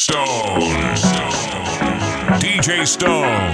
Stone. DJ Stone.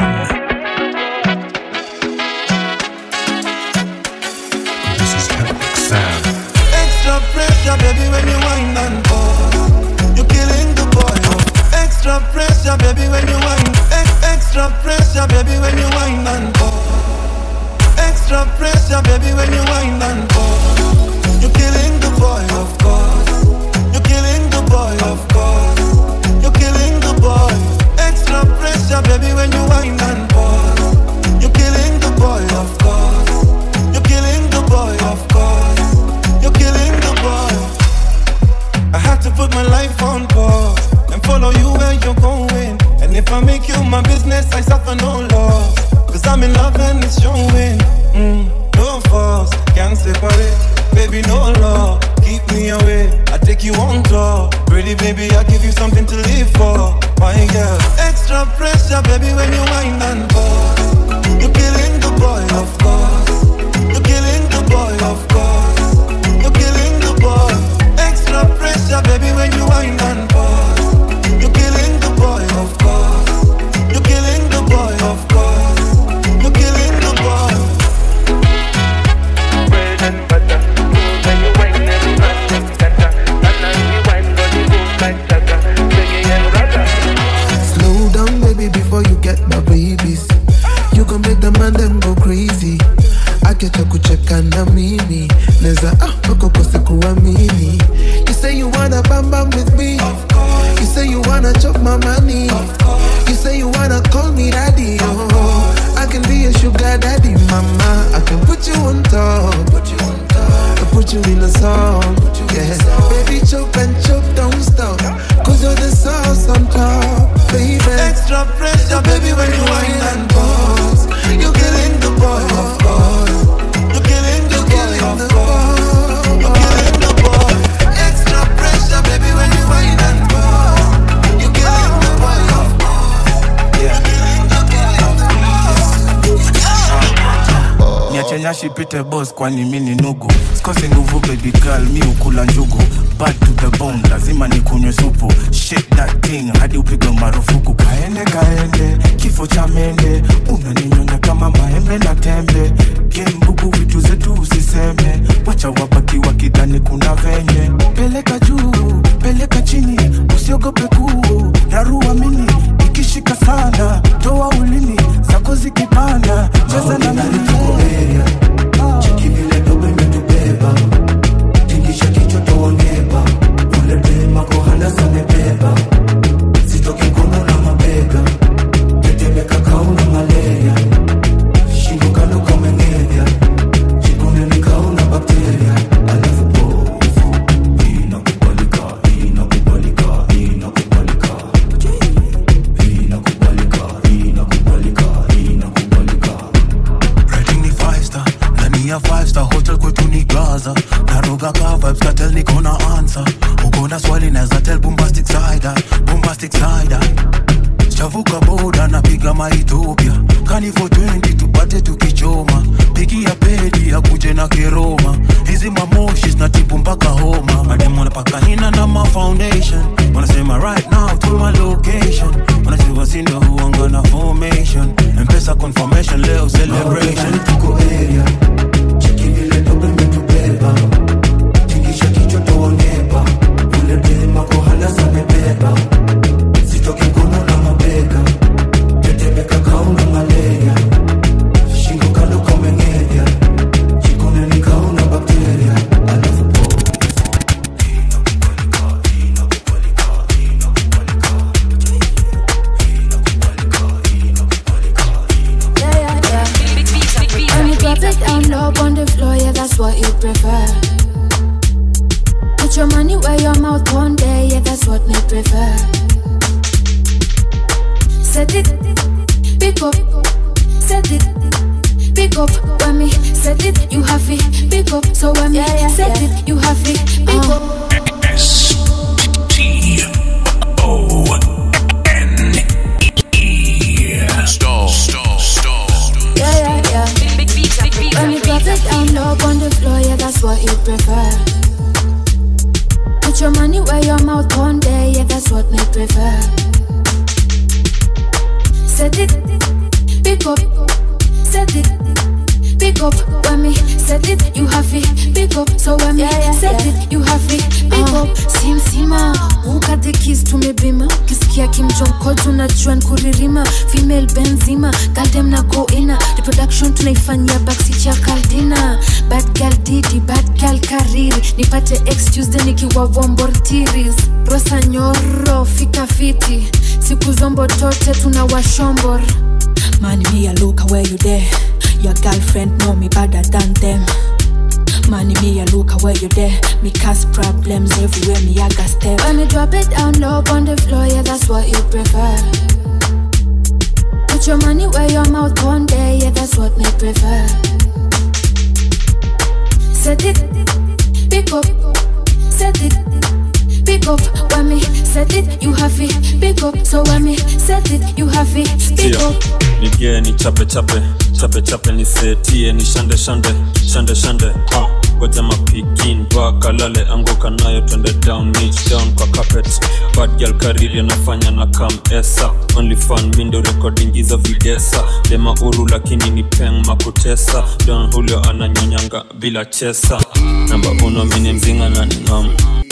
This is Epic Sound. Extra pressure, baby, when you wind and pause. You're killing the boy. Extra pressure, baby, when you wind. Ex- extra pressure, baby, when you wind and pause. Extra pressure, baby, when you wind and pause. You're killing the boy, of course. You're killing the boy, of course. You're killing the boy. Extra pressure, baby, when you wind and pause. You're killing the boy, of course. You're killing the boy, of course. You're killing the boy. I had to put my life on pause and follow you where you're going. And if I make you my business, I suffer no loss. Cause I'm in love and it's showing. Mm, no force, can't separate. Baby, no law, keep me away. I take you on tour. Pretty baby, I give you something to live for. My girl, extra pressure, baby, when you wind and pause. You're killing the boy, of course. You're killing the boy, of course. You're killing the boy. Extra pressure, baby, when you wind and pause. You're killing the boy, of course. You're killing the boy, of course. You're killing the boy. bread and butter. When you wine and run them scatter. And as we wine, got the boom like chata. Reggae and rata. Slow down, baby, before you get my babies. You can make the man them go crazy. Aketa kucheka na mimi neza ah uko kose kuamini You say you wanna bam bam with me You say you wanna chop my money You say you wanna call me daddy oh I can be a sugar daddy mama I can put you on top Put you on top I put you in a song Yeah Baby chop and chop don't stop Cause you're the sauce on top Baby Extra pressure, baby, when you wind and pause. You're killing the boy, of course. You're killing the boy, of course. You're killing the boy. Extra pressure, baby, when you wind and pause. You're killing the boy, of course. You're killing the boy, of course. niache nyashi pite boss kwani mi ni nugu sikosi nguvu baby girl mi ukula njugu bad to the bone lazima nikunywe supu shake that thing hadi upigwe marufuku kaende kaende kifo cha mende unaninyonya kama maembe na tembe gembubu vitu zetu usiseme wacha wabaki wakidhani kuna venye peleka juu peleka chini usiogope kuu rarua mini ikishika sana toa ulimi zako zikipanda cheza na mimi Rating ni five star ndani ya five star hotel kwetu ni gaza naroga ka vibes katel niko na answer uko na swali naweza tell bombastic side eye, bombastic side eye. chavuka boda napiga maethiopia kani for 20 tupate tukichoma pigi ya pedi ya kuje na keroma hizi mamoshi zinatibu mpaka homa madem wanapaka hina na ma foundation wanasema right now to my location wanasema sindo huanga na formation mpesa confirmation leo celebration tuko area cheki vile dobe metubeba tingisha kichwa tuoneba ule dema kohala samebeba sitoki mkono na mabega tetemeka kauna malaria shingo kando kamengenya jikone ni kauna bakteria alafu po Yeah, yeah, yeah. When you drop it down low on the floor, yeah, that's what you prefer. Put your money where your mouth one day, yeah, that's what me prefer. Set it, pick up, set it, pick up. When me set it, you have it, pick up. So when me set it, you have it, pick up. S T O N E. Stone. Stone. Stone. Yeah, yeah, yeah. When you drop it down low on the floor, yeah, that's what you prefer. Put your money where your mouth one day, yeah, that's what me prefer. prefer. Set it, pick up, set it, pick up. When me set it, you have it, pick up. So when me set it, you have it, pick up. Sim sima, ukate kiss tumebima, kisikia kimjonko tunajua nkuririma, female benzima, galdem na go ina, reproduction tunaifanyia backseat ya kaldina, bad girl didi, bad girl kariri, nipate ex Tuesday nikiwa vombortiris, rosa nyoro, fika fiti, siku zombo tote tuna washombor. Man, me a look where you there. Your girlfriend know me better than them. Man, me a look where you there. Me cause problems everywhere. Me I got step. When me drop it down low on the floor, yeah, that's what you prefer. Put your money where your mouth one day, yeah, that's what me prefer. Set it, pick up, set it, pick up. When me set it, you have it, pick up. So when me set it, you have it, pick Sio, up. nigie ni chape chape chape chape nisetie ni shande shande shande shande ha goja mapikin bakalale anguka nayo twende down niche down kwa carpet bad girl kariri anafanya na kam esa only fan mindo recording hizo videsa dema uru lakini ni peng makutesa don hulio ananyonyanga bila chesa namba uno mini mzinga na ningam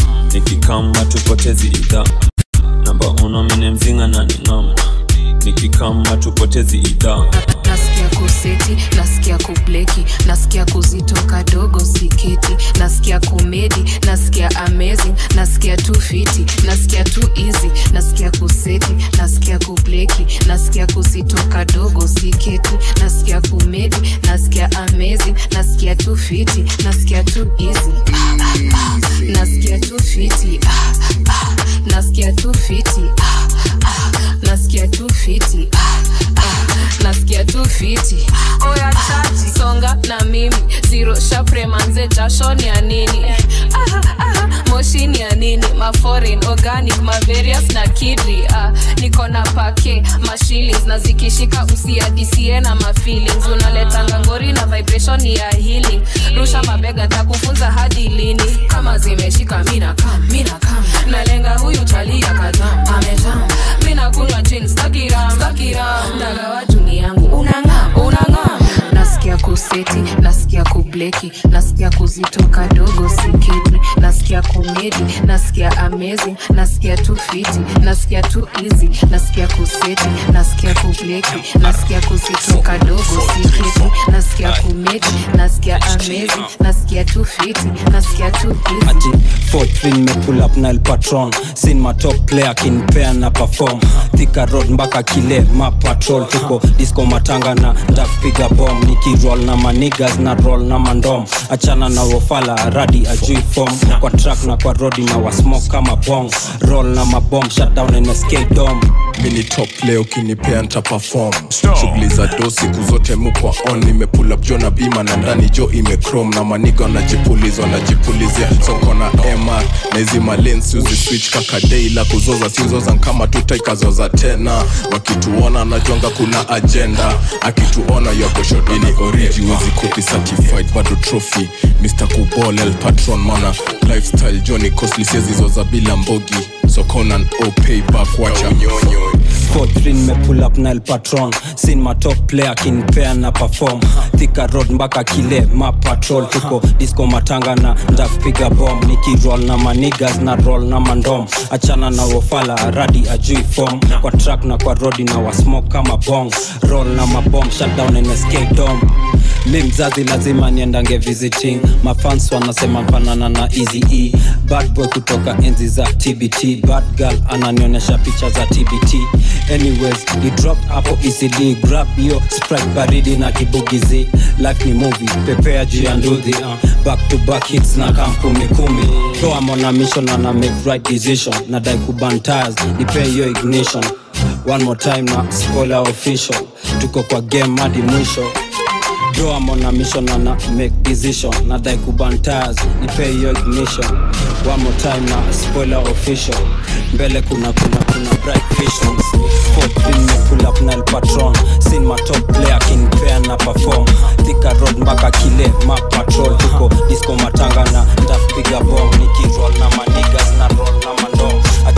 nikikama tupotezi idhaa namba uno mini mzinga na ningam nikikama tupotezi idhaa nasikia kuseti nasikia kubleki nasikia kuzitoka dogo siketi nasikia kumedi nasikia amazing nasikia tu fiti nasikia tu easy nasikia kuseti nasikia kubleki nasikia kuzitoka dogo siketi nasikia kumedi nasikia amazing nasikia tu fiti nasikia tu easy ah, ah, ah. nasikia tu fiti ah, ah. nasikia tu fiti ah, ah. nasikia tu fiti ah, ah. nasikia tu fiti oya chachi songa na mimi ziro shapremanze jasho ni ya nini aha, aha, moshi ni ya nini maforeign organic mavarious na kidri ah, niko na pake mashillings na zikishika usiadisie na mafeelings unaletanga ngori na vibration ya healing rusha mabega takufunza hadi lini kama zimeshika mina kam mina kam nalenga huyu chalia kajam amejam mina kunywa gin stakiram stakiram dagawa juni yangu unangam unangam nasikia kuseti nasikia kubleki nasikia kuzitoka dogo siketi nasikia kumedi nasikia amazing nasikia tu fiti nasikia tu easy nasikia kuseti nasikia kubleki nasikia kuzitoka dogo siketi nasikia kumedi nasikia amazing nasikia tu fiti nasikia tu easy ati 43 me pull up na el patron sin ma top player kinpea na perform thika road mpaka kile ma patrol tuko disco matanga na ndakupiga bom nikiroll na manigas na roll na mandom achana na wofala radi ajui form kwa track na kwa rodi na wasmoke kama bong roll na mabom shutdown nsk dom mini top leo kinipea nta perform shughuli za do siku zote mukwa on nimepull up jo na bima na ndani jo imechrome na maniga wanajipulizwa wanajipulizia soko na mr na hizi malens uzi switch kaka dei la kuzoza siuzoza kama tutaikazoza tena wakituona najonga kuna agenda akituona yakoshodini origi uzi copy certified bado trophy mr kubol el patron mana lifestyle joni costly siezizoza bila mbogi sokonan o payback wacha unyonyo 43 me pull up na el patron sin ma top player kinpea na perform thika road mpaka kile ma patrol tuko disco matanga na ndakupiga bom nikiroll na manigas na roll na mandom achana na wofala radi ajui form kwa track na kwa rodi na wasmoke kama bong roll na mabom shutdown nsk dom mi mzazi lazima niendange visiting mafans wanasema mfanana na easy e bad boy kutoka enzi za tbt bad girl ananionyesha picha za tbt anyways ni drop hapo ecd grab hiyo sprite baridi na kibugizi life ni movie pepea juu ya nduthi uh, back to back hits na kampumi kumi toa mona mission ana make right decision na dai kubantires nipe hiyo ignition one more time na spoiler official tuko kwa game hadi mwisho Bro, I'm on a mission and I make decision. Nadai kubantaz, nipe hiyo ignition. One more time na spoiler official. Mbele kuna kuna kuna bright visions. Fourth pin me pull up na el patron. Sin my top player kinpea na perform. Thika road mpaka kile ma patrol. Tuko disco matanga na ndapiga bomb. Nikiroll na manigas na roll na mandom.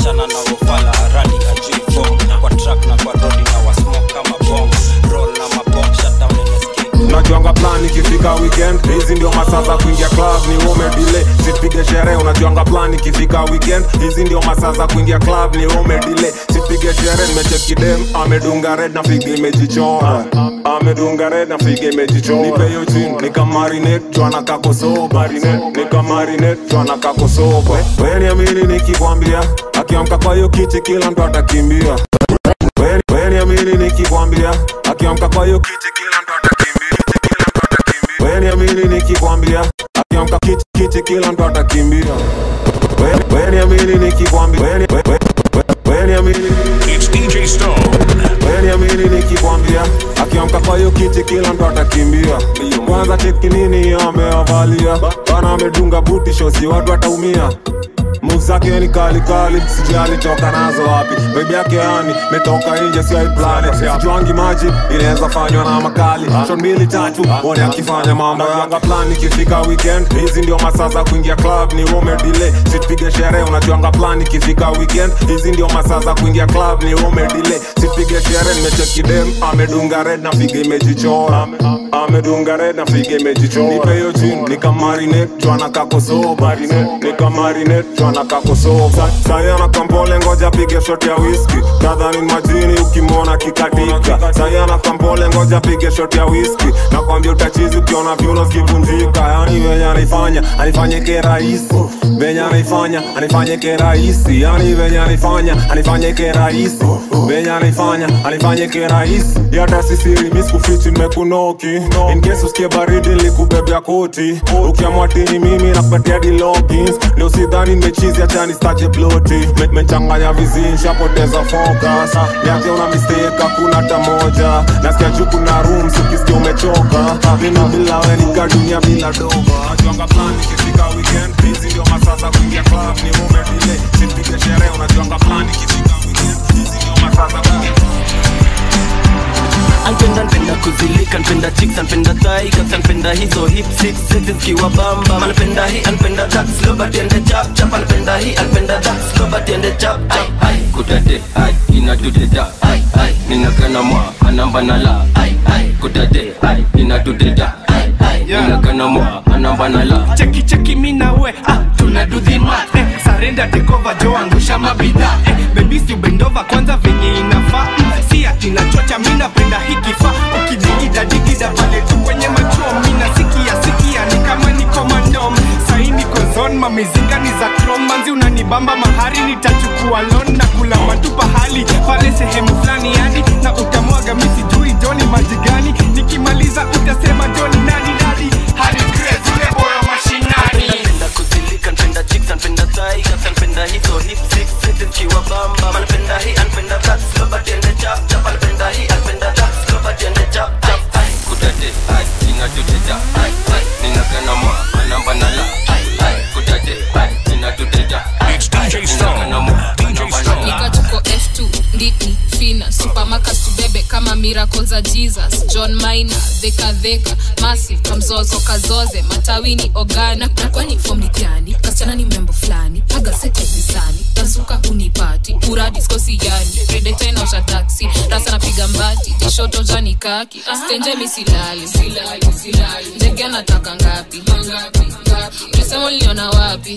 achana na wofala radi ajui fom kwa track na kwa rodi na wasmoke kama bom roll na mabom shutdown NSK unajuanga plan ikifika weekend hizi ndio masaa za kuingia club ni umedile sipige sherehe unajuanga plan ikifika weekend hizi ndio masaa za kuingia club ni umedile sipige sherehe nimecheki dem amedunga red na figa imejichora amedunga red na figa imejichora nipe hiyo chini nikamarinate chwana kakosoba nikamarinate chwana kakosoba weni amini nikikwambia akiamka kwa hiyo kiti kila mtu atakimbia Weni- weni amini nikikwambia akiamka kwa hiyo kiti kila mtu Weni amini nikikwambia akiamka kiti, kiti kila mtu atakimbia Weni- weni amini nikikwambia weni- we- we- we- weni amini It's DJ Stone. weni amini nikikwambia akiamka kwa hiyo kiti kila mtu atakimbia kwanza cheki nini ameavalia bana amedunga buti shosi watu wataumia Moves zake ni kali kali, sijui alitoka nazo wapi. Baby yake yani metoka nje, si plani. Sijuangi maji inaweza fanywa na makali. Shot mbili tatu, one akifanya mambo yanga plan. Ikifika weekend, hizi ndio masaa za kuingia club, ni ume delay. Sipige sherehe, unajuanga plan. Ikifika weekend, hizi ndio masaa za kuingia club, ni ume delay. Sipige sherehe, nimecheki dem amedunga red na figa imejichora. Amedunga red na figa imejichora. Nipe hiyo chini, nikamarinate, chwana kakosoba. Nikamarinate, chwana kakosoba. Saya na kampole, ngoja pige shot ya whisky. Nadhani majini ukimwona kikatika. Saya na kampole, ngoja pige shot ya whisky. Nakwambia utachizi ukiona viuno zikivunjika. Yani venye anaifanya, anifanyike rahisi. Venye anaifanya, anifanyike rahisi. Yani venye anaifanya, anifanyike rahisi. Venye anaifanya, anifanyike rahisi. Yata sisiri, miskufichi, nimekunoki. In case usikie baridi, nilikubebea koti. Ukiamua tini mimi nakupatia di logins. Leo sidhani nimechizi, acha nistaje ploti. Me- Mechanganya vizini, shapoteza focus. Niache una mistake, hakuna hata moja. Nasikia juu kuna rooms, ukisikia umechoka. Mimi bila wewe nika dunia bila doba. Najuanga plan ikifika weekend, hizi ndio masaa za kuingia club, ni mume delay. Sipige sherehe, unajuanga plan ikifika weekend, hizi ndio masaa za kuingia anpenda npenda kuzilika npenda chicks anpenda tigers anpenda hizo hip six six zikiwa bamba anpenda hii anpenda that slow but ende chap chap anpenda hii anpenda that slow but ende chap chap ai kutate ai inatuteta ai ai ninakana mwa anamba na la ai ai kutate ai inatuteta ai ai ninakana mwa anamba na la cheki cheki mi na we ah, tuna do the math eh, sarenda tekova jo angusha mabidhaa eh, bebisi ubendova kwanza venye inafaa mm, si ati nachocha mi napenda hikifaa ukidigida digida pale tu kwenye machuo mi nasikia sikia ni kama niko mandom sahi niko zon mamizinga ni za krom manzi unanibamba mahari nitachukua lon na kula matu pahali pale sehemu fulani yani na utamwaga mi sijui joni maji gani nikimaliza utasema joni nani nani hadi crazy ule boyo mashinani Napenda kuzilika, napenda chicks, napenda tigers, napenda hizo hip six six zikiwa bamba. Napenda hii, napenda that slow but ende chap chap. Napenda hii, napenda that slow but ende chap chap. Ai, kutate, ai, ninatuteta, ai, ai, ninakana mwa, anamba na la, ai, ai, kutate, ai, ninatuteta, ai, ai, ninakana mwa, anamba na la. nikatuko f2 nditni fina supamaka tubebe kama miracle za jesus john mina dhekadheka massive kamzozo kazoze matawini ogana na kwani fom ni gani kasichana ni mrembo fulani agasete visani tazuka unipati uradiskosi yani redeta inaosha taksi rasa napiga mbati tishoto jani kaki stenje misilali ndege anataka ngapi ulisema uliniona wapi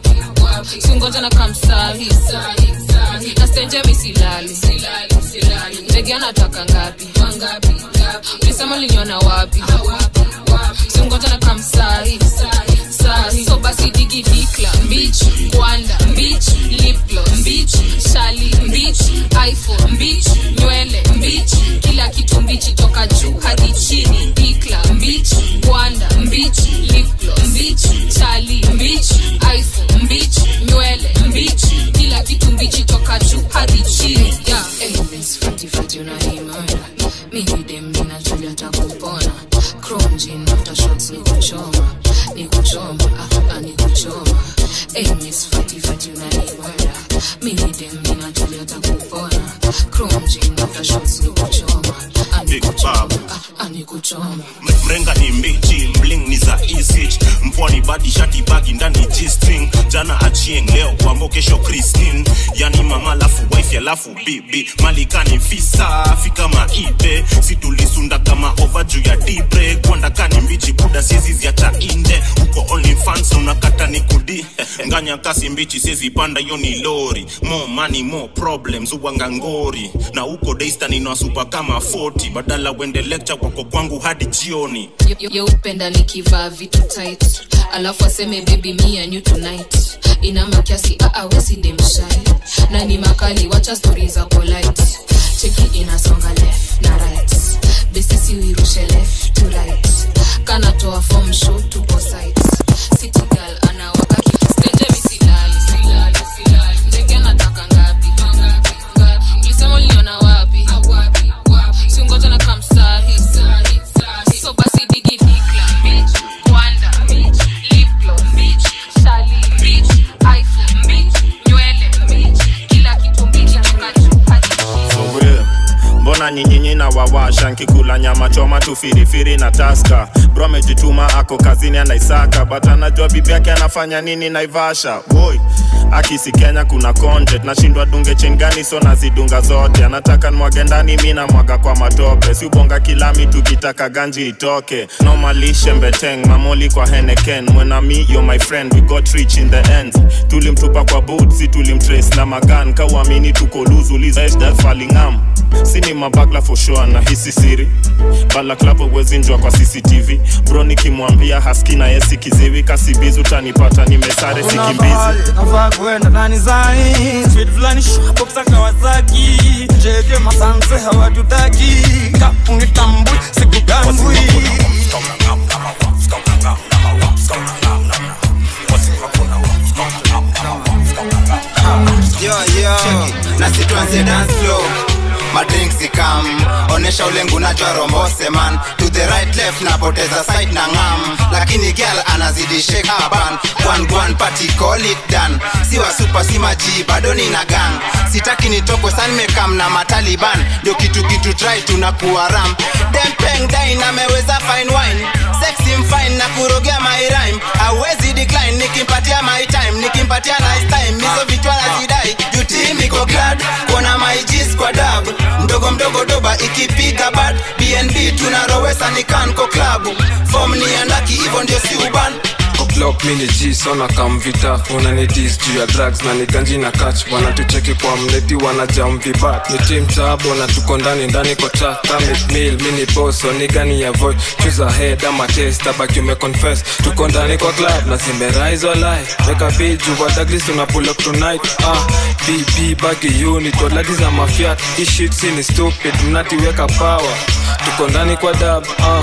singoja na kamsahi na stenje misilali ndege anataka ngapi ulisema uliniona wapi singoja na kamsahi sahi so basi digi dikla mbich kwanda mbich liplo mbich shali mbich iphone mbich nywele mbich kila kitu mbichi toka juu hadi chini dikla mbich kwanda mbich liplo mbich shali mbich iphone mbich nywele mbich kila kitu mbichi toka juu hadi chini yeah. hey, miss fati fati unaimana mimi dem ninajulia takupona chrome jean after shots ni kuchoma ni kuchoma ah, ah, ni kuchoma hey, miss fati fati unaimana mimi dem ninajulia takupona chrome jean after shots ni kuchoma ah, ni kuchoma ah, ah, ni kuchoma mrenga ni mbichi bling ni za isich pwani badi shati bagi ndani g-string jana achieng leo kwambo kesho christine yani mama lafu wife alafu bibi malikani fisa fika maibe situlisunda kama ova juu ya dibre kwandakani mbichi buda siezi ziacha inde uko only fans unakata ni kudi nganya kasi mbichi siezi panda hiyo ni lori more money more problems uwanga ngori na uko daystan inawasupa kama 40 badala wende lecture kwako kwangu hadi jioni yeupenda nikivaa vitu tight alafu aseme baby me and you tonight ina makiasi aawesidemshai na ni makali wacha stori za polite cheki inasonga left na right besisi uirushe left to right kanatoa form show tupo site city girl anawaka kistenje misilali silali silali ndege anataka ngapi ngapi ngapi ulisema uliniona wapi wapi wapi singoja na kamsahi sahi sahi so basi digi dikla bitch kwanda bitch liplo bitch shali bitch iphone bitch nywele bitch kila kitu bitch toka juu hadi For real. mbona nyinyinyi na wawasha nkikula nyama choma tu firifiri na taska bro amejituma ako kazini anaisaka but anajua bibi yake anafanya nini naivasha boy akisi kenya kuna content nashindwa dunge chain gani so nazidunga zote anataka nwage ndani mi namwaga kwa matope si ubonga kilami tukitaka ganji itoke nomalishe mbeteng mamoli kwa heneken mwenami yo my friend we got rich in the end tulimtupa kwa boot si tulimtrace na magan kauamini tuko luzulizfalingam sini mabagla for sure na hisi siri balaklavo wezinjwa kwa cctv bro nikimwambia haski na yesi kiziwi kasibizi utanipata nimesare sikimbizi navaa kwenda ndani zai speed fulani shopopsa kawasaki jege masanse hawatutaki kapunitambui sikugangwi yo yo na situanze dance flow madrinks ikam onesha ulengu najwa rombose man to the right left napoteza side na ngam lakini girl anazidi shake haban one one party call it done siwa super si maji bado nina gang sitaki nitoko san mekam na mataliban ndio kitu kitu try tunakuwa ram dempeng dain ameweza fine wine sexy mfine na kurogea my rhyme hawezi decline nikimpatia my time nikimpatia nice time hizo vichwa nazidai juti miko glad kuona my G's kwa dab mdogo mdogo doba ikipiga bad bnb tunarowesa ni kanko klabu fom ni andaki hivyo ndio si uban Glock mini G sona kamvita unani dis juu ya drugs na niganji na catch wanatucheki kwa mneti wanajam vibat ni team tabo na tuko ndani ndani kwa track kamit meal mini boss so nigani ya voice choose a head ama taste tabaki ume confess tuko ndani kwa club na zimerise or lie weka beat juu wa Douglas una pull up tonight ah BB bagi unit waladi za mafiat hii shit si ni stupid mnatiweka power tuko ndani kwa dab ah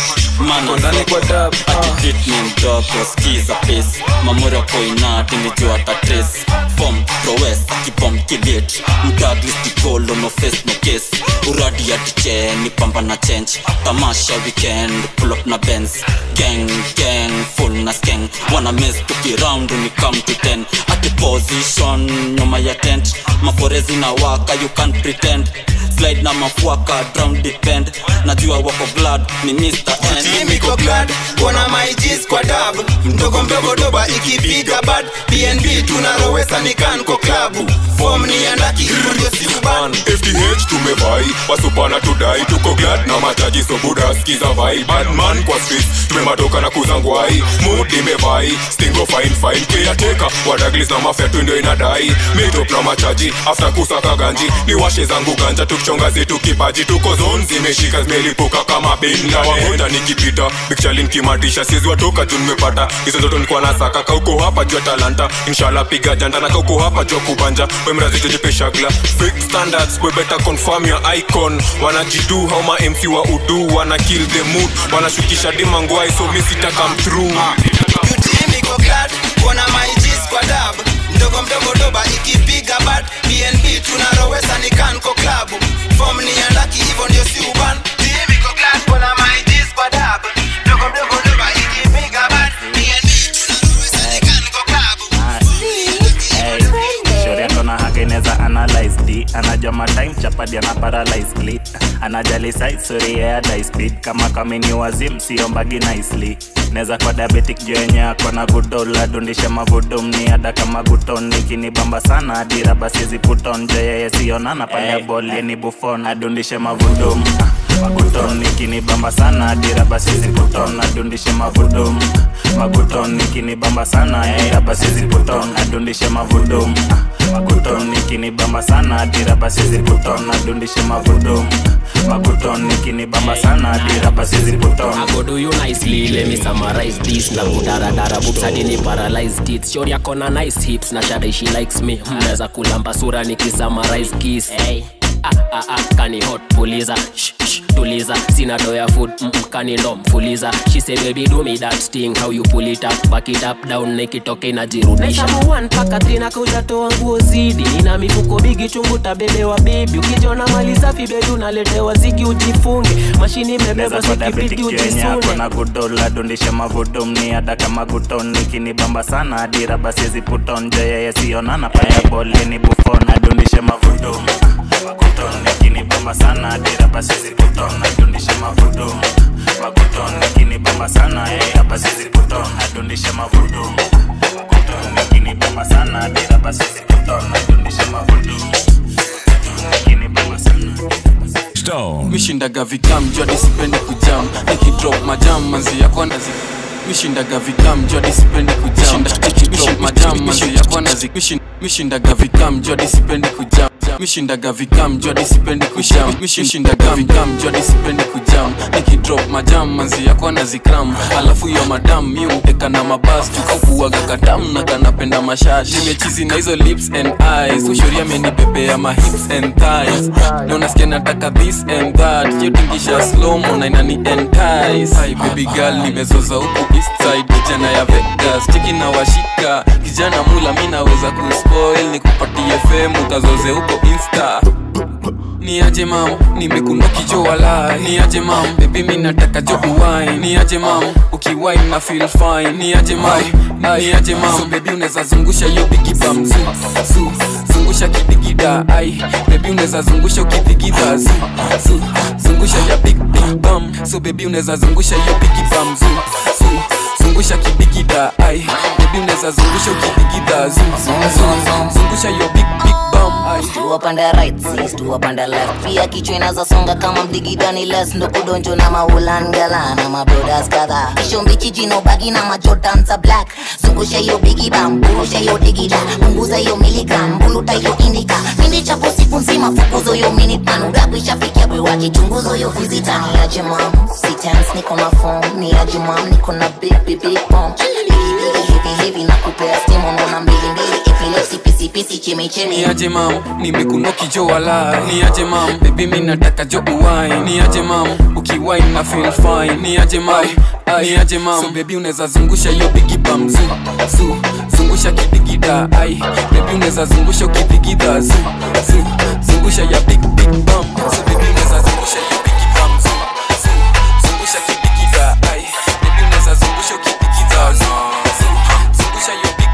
tuko ndani kwa dab ah Hit ni mdogo skiza pace mamura koinati nijua tatres fom prowes kipom kilit mdaglis tikolo no face no case uradi ya ticheni pamba na change tamasha weekend pull up na benz gang gang full na skeng wana mess tuki round ni come to 10 ati position nyuma ya tent maforezi na waka you can't pretend slide na mafuaka drown depend najua wako glad ni Mr. N miko glad kuona my G's kwa dab mdogo mdogo doba ikipiga bad bnb tunarowesa ni kanko klabu fom ni andaki hivyo ndio si uban fth tumevai wasupana tudai tuko glad na mataji sobuda skiza vai badman kwa street tumematoka na kuzangwai mood imevai stingo fine fine keyateka wadaglis na mafetu ndio inadai mitop na machaji after kusaka ganji ni washe zangu ganja tukichonga zetu kipaji tuko zone zimeshika zimelipuka kama binda wahenda nikipita bikchalin kimatisha siezi watoka juu nimepata hizo ndoto nikuwa nasaka kauko hapa jua talanta inshallah piga janda na kauko hapa jua kubanja wemrazitejepeshagla fake standards we better confirm your icon wanajidu how ma mc wa udu wana kill the mood wanashukisha dimangwai so mi sita come through miko glad kuona my G's kwa dab mdogo mdogo doba ikipiga bad bnb tunarowesa ni kanko klabu fom ni andaki hivyo ndio si uban miko glad kuona my G's kwa dab mdogo mdogo doba ikipiga bad bnb tunarowesa ni kanko klabu shoreto na hakeneza analyze d anajua matime chapadi ana paralyze glee anajali side story ya die speed kama kamini wazim siombagi nicely neza kwa diabetic juu yenye ako na gudola dundisha mavudum ni ada kama guton nikinibamba sana dira basi ziputon je yeye sionana pale boli ni bufon adundishe mavudum maguton nikinibamba sana dira basi ziputon adundishe mavudum maguton nikinibamba sana dira basi ziputon adundishe mavudum maguton nikinibamba sana dira basi ziputon adundishe mavudum maguton nikinibamba sana dira basi ziputon I go do you nicely, let me summarize this Na kudaradara boobs hadi ni paralyzed it Shori yako na nice hips na shada she likes me Mnaweza kulamba sura nikisummarize kiss hey. Ah, ah, ah, kani hot puliza shh, shh, tuliza sina doya food mm, mm, kani ndo mfuliza she say baby do me that thing how you pull it up back it up down nikitoke inajirudisha Naisamu one mpaka three na kujatoa nguo zidi nina mifuko bigi chungu tabebewa bibi ukijona mali safi bebi unaletewa zigi ujifunge mashini imebeba neza kwa diabetic sikibidi juu yenye ako ujisune na gudola dundisha mavudum ni ada kama guton nikinibamba sana dira basi ziputon je yeye sionana pale boli ni bufon adundishe mavudum maguton nikinibamba sana dira basi ziputon adundishe mavudum maguton nikinibamba sana dira basi ziputon adundishe mavudum maguton nikinibamba sana dira basi ziputon adundishe mavudum nikinibamba sana Stone. mishindaga vikam jua disipendi kujam nikidrop majam manzi yako nazi mishindaga vikam jua disipendi kujam nikidrop majam manzi yako nazi Mishin- mishindaga vikam jua disipendi kujam mishindaga vikam jua disipendi kujam mishindaga vikam jua disipendi kujam nikidrop majam manzi yako nazikram alafu yo madam mi umteka na mabas tukakuaga katam na kanapenda mashash nimechizi na hizo lips and eyes ushoria amenibebea ma hips and thighs na unasikia nataka this and that yotingisha slomo na inani entice Hi, baby girl nimezoza huku east side kijana ya Vegas cheki na washika kijana mula mi naweza kuspoil nikupatie fame utazoze huko insta ni aje mam nimekuna kijo wala ni aje mam bebi mi nataka jo uwai ni aje mam ukiwai na feel fine ni aje mam ni aje mam so bebi unaweza zungusha hiyo bigi bam zu zu zungusha kidigida ai bebi unaweza zungusha ukidigida zu zu zungusha ya big big bam so bebi unaweza zungusha hiyo bigi bam zu zu zungusha kidigida ai bebi unaweza zungusha ukidigida zu zu zu zungusha hiyo big big bam ai Stu up on the right, sis, stu up on the left Pia kichwa inazasonga kama mdigidani les Ndo kudonjo na maulangala na mabrodas kadha Kisho mbichi jino bagi na majotan za black Zungusha hiyo bigi bam, burusha hiyo digida Punguza hiyo miligram, buluta hiyo indika Mindi chapo siku nzima, fukuzo hiyo minute man Udaku ishafikia bwe waki, chunguzo hiyo visita Ni aje mam, si tense, niko na phone Ni aje mam, niko na big, big, big bomb Bigi, bigi, heavy, heavy, na kupea steam Unaona mbili mbili, epilepsy, pisi, pisi, chemi, chemi ni aje mam nimekuno kijo wala ni aje mam bebi mi nataka jo uwai ni aje mam ukiwai na feel fine ni aje mam ni aje mam so bebi unaweza zungusha hiyo bigi bam zu zu zungusha kidigida ai bebi unaweza zungusha ukidigida zu zu zungusha ya big big bam so bebi unaweza zungusha hiyo bigi bam zu zu zungusha kidigida ai bebi unaweza zungusha ukidigida zu zu zungusha hiyo big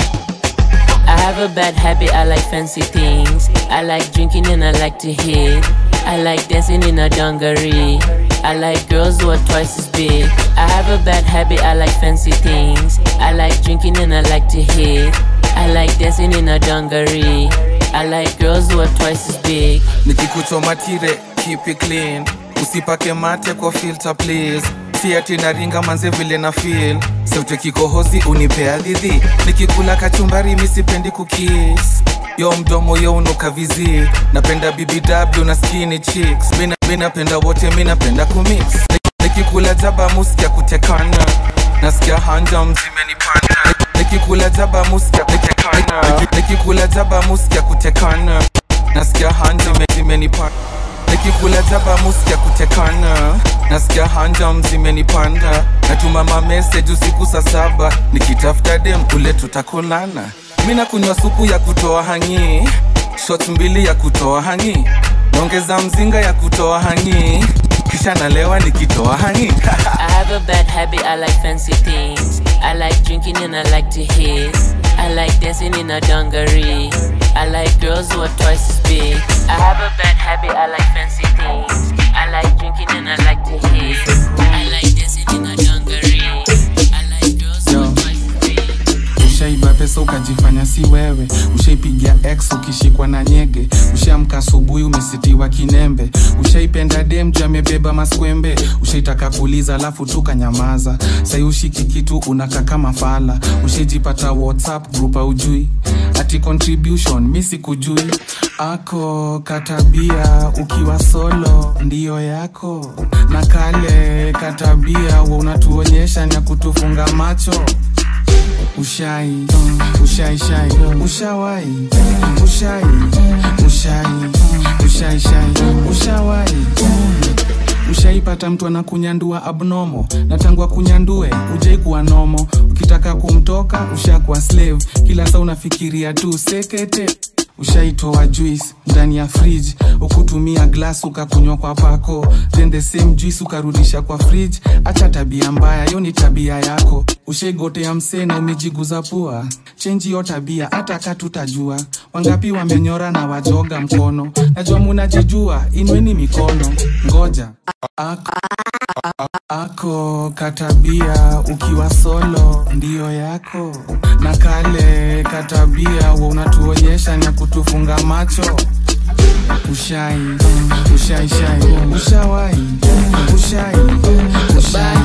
I have a bad habit, I like fancy things. I like drinking and I like to hit. I like dancing in a dungaree. I like girls who are twice as big. I have a bad habit, I like fancy things. I like drinking and I like to hit. I like dancing in a dungaree. I like girls who are twice as big. nikikuchoma tire keep it clean usipake mate kwa filter please si ati naringa manze vile na feel sauti kikohozi unipea dhidhi nikikula kachumbari misipendi kukis yo mdomo yo unuka vizi napenda bbw na skinny chicks mi na- mi napenda wote mi napenda kumix nikikula jaba muskia kutekana nasikia hanja mzimenipanda nikikula jaba muskia kutekana nikikula jaba muskia kutekana nasikia hanja zimenipanda nikikula jaba muskia kutekana nasikia hanja mzimenipanda natuma mameseji usiku saa saba nikitafuta dem kule tutakulana mi nakunywa supu ya kutoa hangi shot mbili ya kutoa hangi naongeza mzinga ya kutoa hangi kisha nalewa nikitoa hangi I have a bad habit, I like fancy things. I like drinking and I like to hit. I like dancing in a dungaree. I like girls who are twice as big. I have a bad habit, I like fancy things. I like drinking and I like to hit. I like dancing in a dungaree. pesa ukajifanya si wewe ushaipigia x ukishikwa na nyege ushaamka asubuhi umesitiwa kinembe ushaipenda dem juu amebeba maskwembe ushaitaka kuuliza alafu tukanyamaza sai ushiki kitu unaka kama fala ushaijipata whatsapp group aujui ati contribution mi sikujui ako katabia ukiwa solo ndiyo yako na kale katabia wa unatuonyesha na kutufunga macho ushai ushai shai ushawai ushai ushai ushai shai ushawai ushaipata mtu anakunyandua abnomo na tangu akunyandue ujai kuwa nomo ukitaka kumtoka ushakuwa slave kila saa unafikiria tu sekete ushaitoa juice ndani ya fridge ukutumia glass ukakunywa kwa pako then the same juice ukarudisha kwa fridge acha tabia mbaya hiyo ni tabia yako ushaigotea msee na umejiguza pua chenji hiyo tabia hata katutajua wangapi wamenyora na wajoga mkono najua munajijua inweni mikono ngoja ako, ako katabia ukiwa solo ndiyo yako na kale katabia wa unatuonyesha na kutufunga macho ushai ushai shai ushawai ushai ushai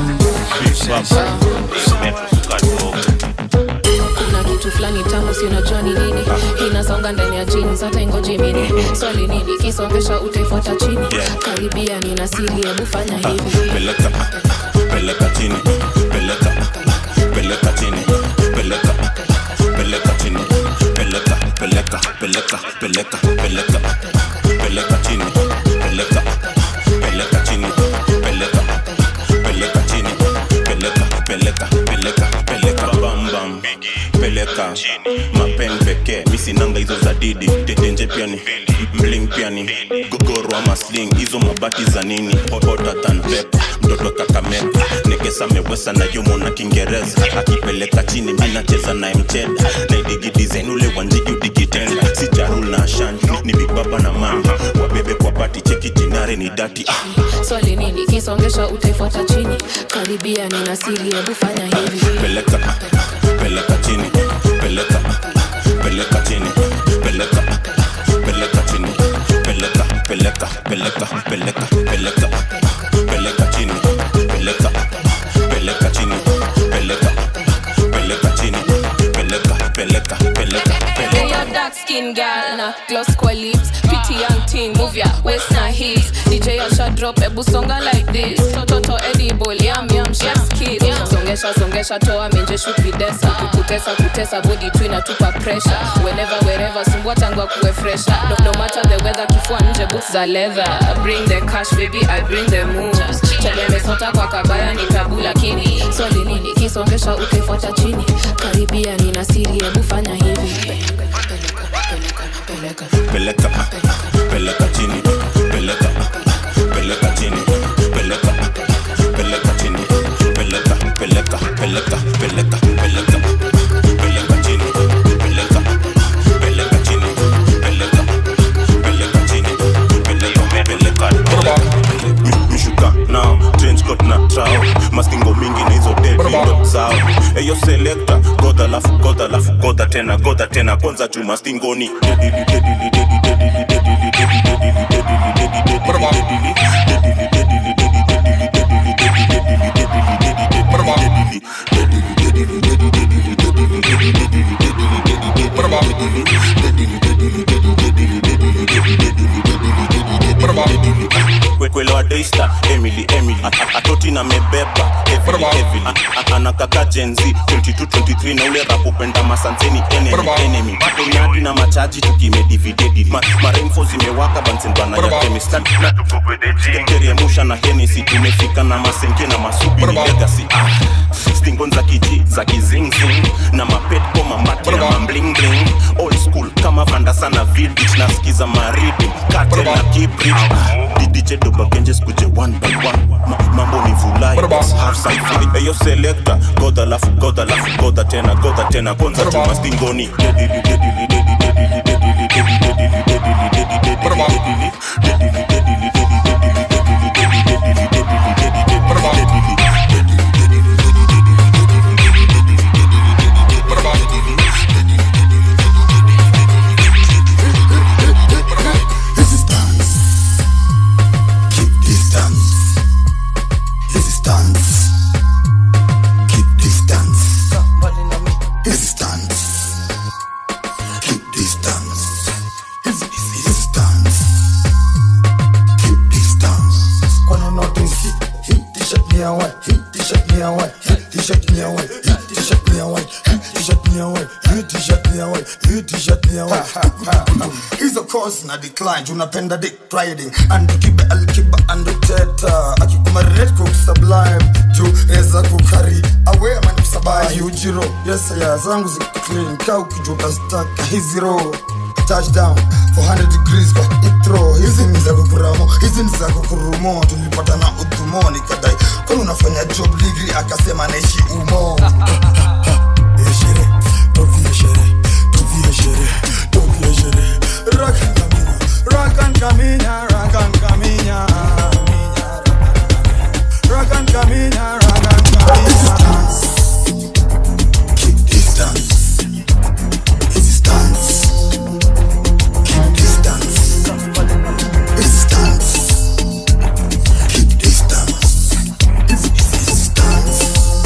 kuna kitu fulani tamu si unajua ni nini inasonga ndani ya jeans hata ingoji mini swali nini kisongesha utaifuata chini karibia nina siri hebu fanya hivi peleka peleka chini peleka peleka chini peleka peleka chini peleka peleka peleka peleka peleka peleka chini peleka peleka chini peleka peleka chini peleka peleka peleka peleka bam bam peleka mapen pekee misinanga hizo za didi tetenje pia ni mling pia ni gogoro ama sling hizo mabati za nini hotter than pepper mtoto kakamega nekesa mewesa na yumo na kiingereza akipeleka chini minacheza naye mcheda naidigidizain ule wanjigi udigitenda si jarul na ashanti ni big baba na mama wabebe kwa pati cheki jinare ni dati ah. swali nini kisongesha utaifuata chini karibia nina siri hebu fanya hivi peleka peleka chini peleka peleka chini peleka peleka chini peleka peleka peleka peleka peleka peleka chini peleka peleka chini peleka peleka chini peleka peleka peleka Hey, your dark skin girl na gloss kwa lips pretty young thing move your waist na hips DJ Asha drop ebu songa like this toto edible yum yum chef's kiss songesha songesha toa menje shoot videsa kukutesa kutesa body tu inatupa pressure whenever wherever sumbua tangu akuwe fresher no, no matter the weather kifua nje boots za leather bring the cash baby I bring the moves telemesota kwa kabaya ni tabu lakini swali nini kisongesha ukaifuata chini karibia nina siri hebu fanya hivi peleka peleka chini peleka peleka chini peleka peleka chini peleka peleka peleka peleka peleka peleka chini peleka peleka chini peleka peleka chini peleka peleka Mi- mishuka nao change coat na trao maskingo mingi na hizo devindo zao eyo selekta godha lafu godha lafu godha tena godha tena kwanza tu mastingoni dedili dedili dedili dedili dedili dedili dedili dedili dedili dedili kwelewa daista emily emily A- atoti na mebeba heavily heavily A- a- anakaka jenzi 2223 na ule rapupenda masanseni enemy enemy tonyadi na machaji tukimedividedi Ma- maremfo zimewaka bansenbana ya kemistad teremusha na henesi tumefika na masenke na masubi ni legacy ah. stingon za kiji za kizingzing na mapetko mamati na mamblingling old school kama vanda sana village nasikiza maridi kate na kibridge didije dobagenje skuje one by one Ma, mambo ni vulai half side feeling eyo selector goda lafu goda lafu goda tena goda tena kwanza chuma stingoni dedili dedili dedili dedili dedili dedili dedili dedili dedili dedili dedili t-shirt ni ya white hii t-shirt ni ya white hii t-shirt ni ya white hii t-shirt ni ya white hii t-shirt ni ya white hizo course na decline tunapenda dick riding and kibe alkiba and teta akikumarret cook sublime juu eza kukari awe man kusabai ujiro yes ya zangu ziko clean ka ukijuta staka hizi roho touchdown 400 degrees kwa itro hizi ni za kukuramo hizi ni za kukurumo tulipata na udhumo nikadai kwani unafanya job ligri akasema naishi umo Eshere, tovie shere, tovie shere, tovie shere. Rakan kaminya, rakan kaminya, rakan kaminya, rakan kaminya, rakan kaminya. Keep distance. Easy stance. Keep distance. Easy stance. Keep distance. Easy, easy stance.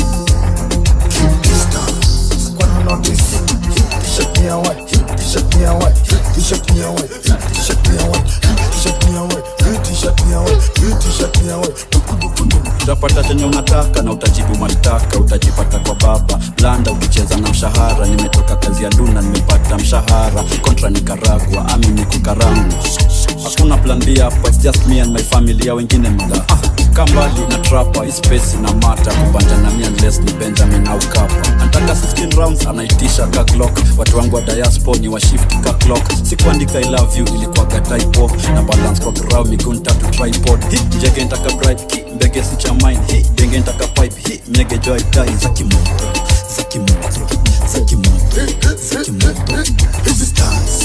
Keep distance. Wanna notice? T-shirt me a white. T-shirt me a white. T-shirt me a white. T-shirt me a white. T-shirt me a white. T-shirt me a white. T-shirt me a white. utapata chenye unataka na utajibu mashtaka utajipata kwa baba blanda ukicheza na mshahara nimetoka kazi ya luna nimepata mshahara kontra nikaragwa ami ni kukarangu hakuna plan b hapa it's just me and my family ya wengine mada kambali na trapa ispesi na mata kubanja na mi unless ni benjamin au kapa anataka 16 rounds anaitisha ka clock watu wangu wa diaspo ni wa shift ka clock sikuandika i love you ilikuwaga typo na balance kwa grau miguu ntatu tripod hi njege ntaka bright hi mbege si cha mine hi denge ntaka pipe hi mnyege joy dai za kimoto za kimoto za kimoto za kimoto Easy stance.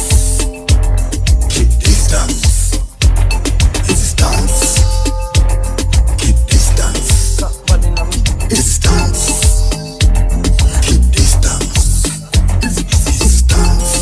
Keep distance. Easy stance. Keep distance. Easy stance. Keep distance. Easy, easy stance.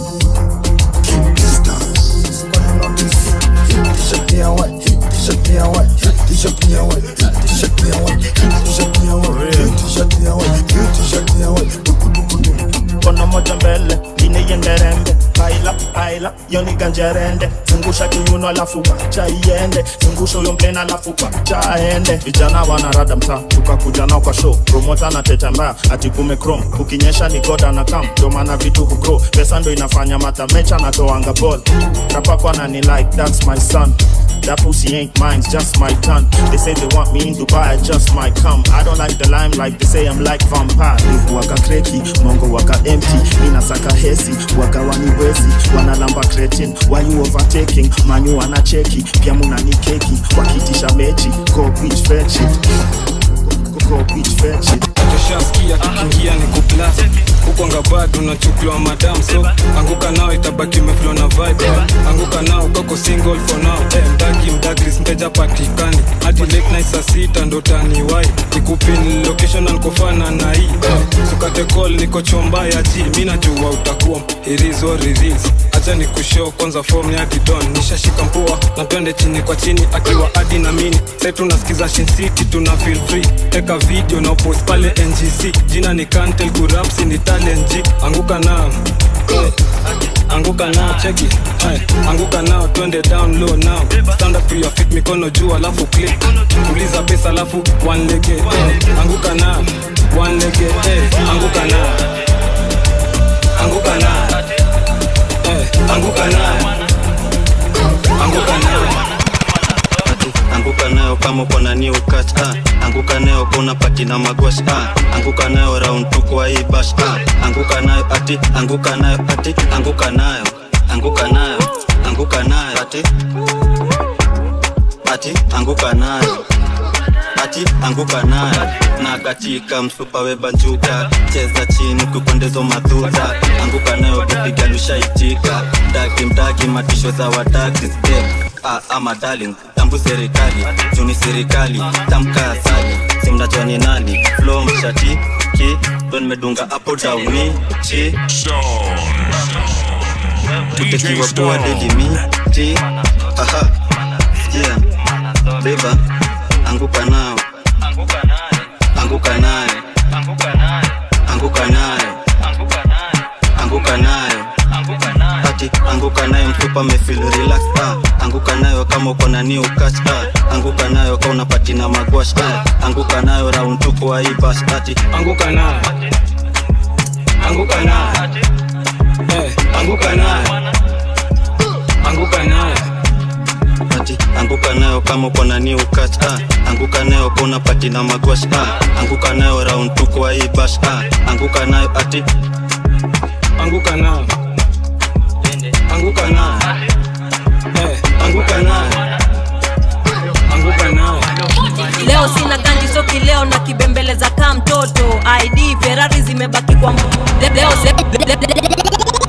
Keep distance. Wanna notice? T-shirt me a white. T-shirt me a white. T-shirt me a white. T-shirt me a white. T-shirt me a white. T-shirt me a white. T-shirt me a white. mkono moja mbele ngine yenderembe paila paila yoni ganjerende zungusha kiuno alafu wacha iende zungusha huyo mplena alafu wacha aende vijana wanarada mtaa tukakuja nao kwa show promota na teta mbaya ati kume chrome ukinyesha ni goda na kam ndo maana vitu hugro pesa ndo inafanya matamecha natoanga ball rapakwa na ni like that's my son That pussy ain't mine, it's just my turn. They say they want me in Dubai, I just might come. I don't like the limelight, they say I'm like vampire. Live waka kreki, mongo waka empty. Mina saka hesi, waka wani wezi. Wanalamba cretin, why you overtaking? Manyu wana cheki, pia muna ni keki. Wakitisha mechi, go bitch fetch it. Go bitch fetch it. tushaskia kikiingia ni kuplas hukonga bado unachukuliwa madam so anguka nao itabaki meflo na vibe anguka nao kako single for now eh, mdaki mdagris mteja patikani hadi late night saa sita ndo taniwai nikupin location alikofana na hii eh, sukate call niko chomba ya ji mi najua utakuwa irizo riris acha ni kushow kwanza form ni hadi don nishashika mpua na twende chini kwa chini akiwa hadi na mini sai tunasikiza Shin City tuna feel free teka video na post pale ngc jina ni kantel kurapsi ni talent G. anguka nao Eh, anguka nao cheki Ay, anguka nao twende down low now stand up to your feet mikono juu alafu click uliza pesa alafu one lege eh, anguka nao one lege eh, anguka nao anguka nao eh, anguka nao anguka nao anguka nayo kama uko na new catch ah. anguka nayo kuna pati na magwash ah. anguka nayo round tu kwa hii bash ah. anguka nayo ati anguka nayo ati anguka nayo anguka nayo anguka nayo ati ati anguka nayo ati anguka nayo na katika msupa webanjuka cheza chini kukondezo madhuta anguka nayo kupiga lushaitika mdaki mdaki matisho za wadaki step ah, ama darling tambu serikali juni serikali tamka asali simnajua ni nani flo mshati ki ndo nimedunga hapo dauni chi tutekiwa poa dedimi ti aha yeah beba anguka nao anguka nayo anguka nayo anguka nayo ati anguka nayo mfupa mefil relax ah. anguka nayo kama uko na new catch ah. anguka nayo ka unapati na magwash ah. anguka nayo round tu kwa hii bash ati anguka nayo anguka nayo Eh, anguka nayo anguka nayo ati anguka nayo kama uko na new catch ah. anguka nayo ka unapati na magwash ah. anguka nayo round tu kwa hii bash ah. anguka nayo ati anguka nayo anguka nayo Eh, anguka nayo anguka nayo leo sina ganji soki leo na kibembeleza kaa mtoto id ferari zimebaki kwa m- Le- leo, se- le- le- le-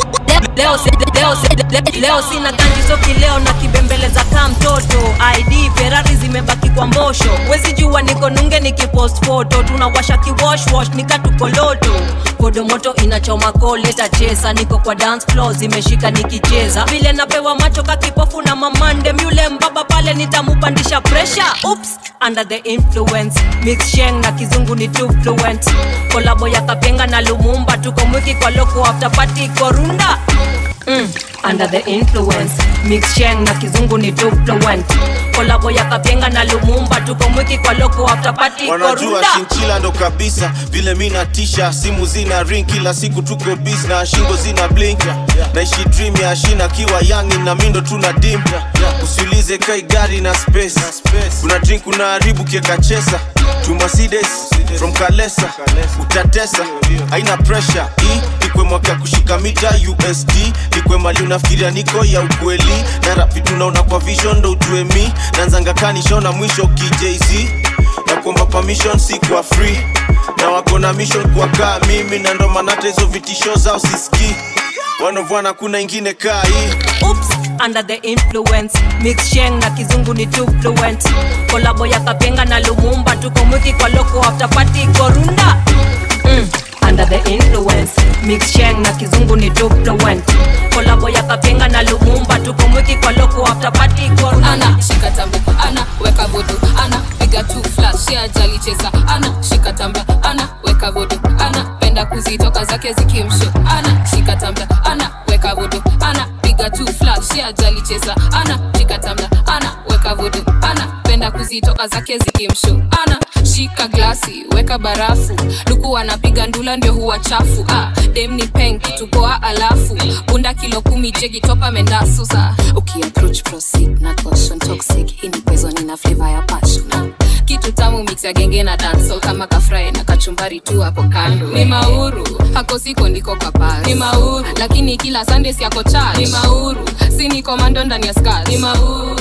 leo, se- leo, se- le- leo sina ganji soki leo na kibembeleza kaa mtoto id ferari zimebaki kwa mbosho wezi jua niko nunge nikipost foto tunawasha kiwoshwosh nikatukoloto kodo moto inachoma koleta chesa niko kwa dance floor zimeshika nikicheza vile napewa macho kakipofu na mamande myule mbaba pale nitamupandisha pressure Oops, under the influence mix sheng na kizungu ni too fluent kolabo ya kapenga na lumumba tuko mwiki kwa loko after party korunda mm, under the influence mix sheng na kizungu ni too fluent kolabo ya kapenga na lumumba tuko mwiki kwa loko after party wanajua korunda shinchila ndo kabisa vile mi natisha simu zina ring kila siku tuko bis na shingo zina blink naishi dream ya shina kiwa yangi na mindo tuna dim usiulize kai gari na space kuna drink unaharibu kieka chesa to Mercedes from kalesa utatesa haina pressure hii ikwe mwaka kushika mita usd ikwe mali unafikiria niko ya ukweli na rap vitu naona kwa vision ndo ujue mi nanzanga kanishona mwisho kijz na kuomba permission si kwa free na wako na mission kwa kaa mimi na ndo maana hata hizo vitisho zao sisikii wanovwana kuna ingine kaa hii Oops, under the influence mix sheng na kizungu ni too fluent kolabo ya kapenga na lumumba tuko mwiki kwa loko after party korunda mm, under the influence mix sheng na kizungu ni too fluent kolabo ya kapenga na lumumba tuko mwiki kwa loko after party korunda ana shika tambe ana weka vodo ana piga tu flash ya jali cheza ana shika tambe ana weka vodo ana penda kuzitoka zake zikimsho ana shika tambe ana weka vodo ana piga tu flash ya jali cheza ana shika tambe ana weka vodo ana penda kuzitoka zake zikimsho ana shika glasi weka barafu luku anapiga ndula ndio huwa chafu ah, dem ni pen kitu poa alafu bunda kilo kumi jegi topa mendasusa ukiapproach proceed na caution toxic hii ni poison ina flavor ya passion ah, kitu tamu mix ya genge na dancehall kama kafrai na kachumbari tu hapo kando ni mauru hako siko ndiko kwa pasi ni mauru lakini kila sunday siako charge ni mauru si ni komando ndani ya scars ni mauru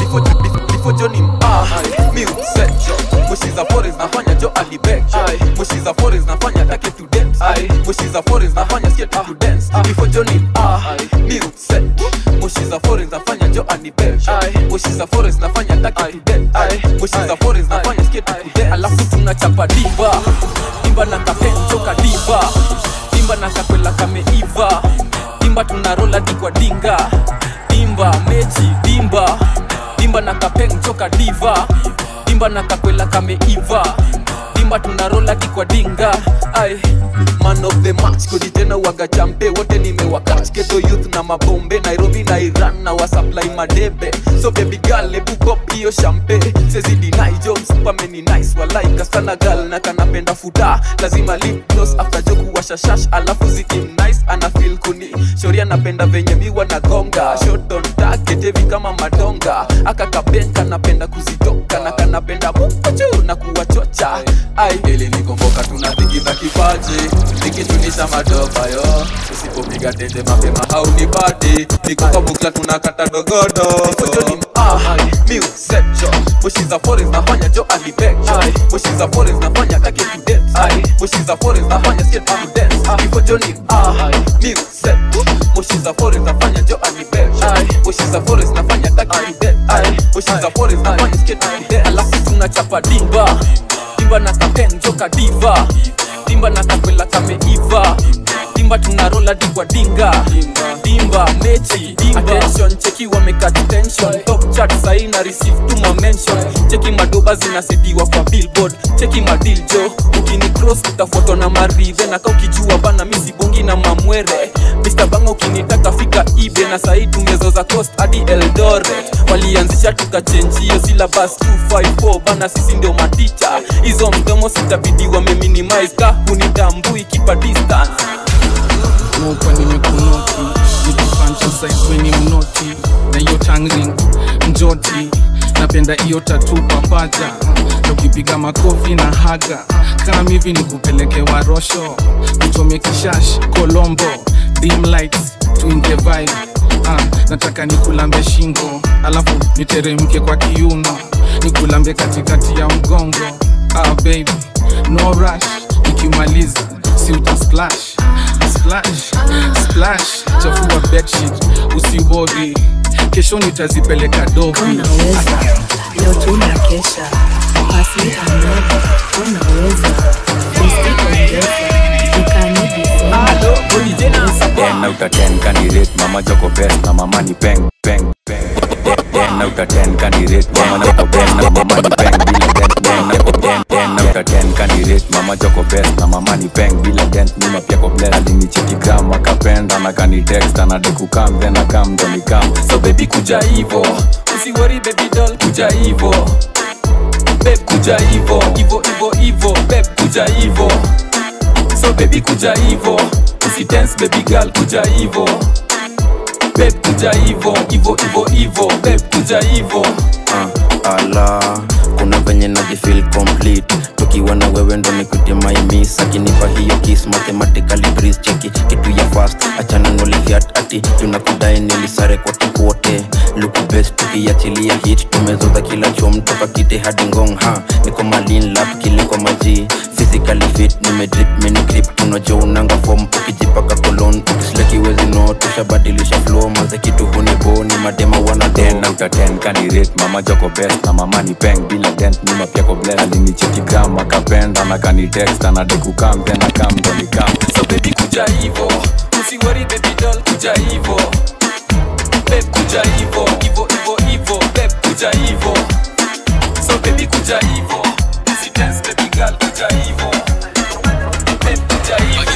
before Johnny ah mi upset Mushiza forest nafanya jo alibek Mushiza forest nafanya take to dance Mushiza forest nafanya skate to dance Before Johnny ah mi upset Mushiza forest nafanya jo alibek Mushiza forest nafanya take to dance Mushiza forest nafanya skate to dance Alafu tunachapa diva Dimba na kapenjo kadiva Dimba na kakwela kameiva Dimba tunarola dikwa dinga Dimba mechi dimba dimba na kapeng choka diva dimba na kakwela kameiva dimba tunarola kikwa dinga ai man of the match kodi tena waga champe wote nimewakach keto youth na mabombe nairobi na iran na wasupply madebe so baby girl ebu pop hiyo champe sezidi nai job supermeni nice walai kastana gal na kanapenda futa lazima lip gloss after joku washashash alafu zikim nice ana feel kuni shori anapenda venye miwa na gonga shot on target heavy kama madonga aka kabenka napenda kuzitoka na kanapenda mukochu na kuwachocha ai ili nikomboka tunatikisa kipaji nikichunisha madoba yo usipopiga tete mapema haunipati nikuka bukla tunakata dogodo Nikojoni ah mi usecho mushiza forest nafanya jo alibek mushiza forest nafanya take to dance mushiza forest nafanya skate to dance Nikojoni ah mi usecho mushiza forest nafanya jo alibek mushiza forest nafanya take to dance mushiza forest nafanya skate to dance alafu tunachapa dimba dimba na kapen joka diva dimba na kakwela kameiva dimba tunarola digwa dinga dimba mechi dimba attention cheki wameka tension top chat sahi na receive tu ma mention cheki madoba zinasetiwa kwa billboard cheki madil jo ukini cross utafuatwa na maridhe na ka ukijua bana misi bongi na mamwere Mr. tabanga ukinitaka fika ibe na sahii tumezoza coast hadi eldoret walianzisha tukachenjio silabas 254 bana sisi ndio maticha hizo mdomo sitabidi wameminimize ka hunitambui kipa distance Mopa nimekunoti nikifanchasaiweni mnoti na hiyo tangring njoti napenda hiyo tatu papaja na ukipiga makofi na haga kama hivi ni kupeleke warosho kuchome kishash kolombo dim lights tuingie vibe ah, nataka nikulambe shingo alafu niteremke kwa kiuno nikulambe katikati ya mgongo ah, baby no rush nikimaliza si uta splash splash splash chafua bedsheet usiwori kesho nitazipeleka dobi leo tunakesha pasi another unaweza usiongeza ten out of ten candidate mama joko best na mama ni peng peng peng ten out of ten candidate mama joko best na mama ni peng bila dent ten out of ten ten out of ten candidate mama joko best na mama ni peng bila dent nyuma pia ko bless alinicheki gram akapenda na kani text ana deku kam then akam ndo ni kam so baby kuja hivo usiwori baby doll kuja hivo babe kuja hivo hivo hivo hivo babe kuja hivo so baby kuja hivo usidance baby girl kuja hivo babe kuja hivo hivo hivo hivo babe kuja hivo uh, ala kuna venye najifil complete tukiwa na wewe ndo nikute maimis akinipa hiyo kis mathematically breeze cheki kitu ya fast achana nolifiat ati tunakudai nilisare kote kote luku best tukiachilia hit tumezoza kila chom toka kite hadi ngong ha niko malin lap kiliko maji physically fit nimedrip mini grip tunajua unanga form ukijipaka kolon ukisleki wezi no tushabadilisha flow maze kitu hunibo ni madema wana ten out of ten candidate mama joko best na mama ni peng bila dent nyuma pia ko bless alinicheki gram akapenda na kani text ana deku kam then akam ndo ni kam so baby kuja hivo usiwori baby doll kuja hivo babe kuja hivo hivo hivo hivo babe kuja hivo so baby kuja hivo usidance baby girl kuja hivo babe kuja hivo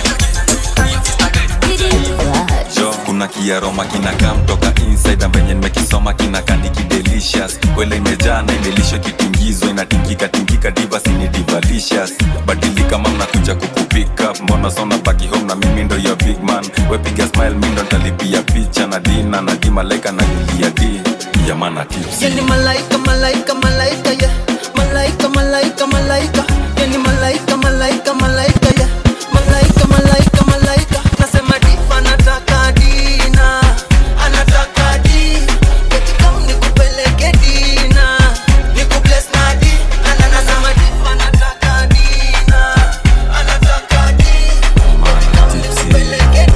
jo kuna kiaroma kinakam toka inside na venye nimekisoma kinakandiki delicious kwele imejaa na imelishwa kitingizwa inatingika tingika diva sini divalicious badilika mam nakuja kukupika mbona sona baki home na mimi ndo ya big man wepiga smile mi ndo ntalipia picha na dina na di malaika na julia di yamana tips Yani malaika, malaika, malaika, yeah. Malaika, malaika, malaika. Yani malaika, malaika, malaika, yeah. Malaika, malaika, malaika. Nasema diva anataka dina. Anataka di. Eti kama nikupeleke dina. Nikubless na di. Ana- nasema diva anataka dina. Anataka di. Nikupeleke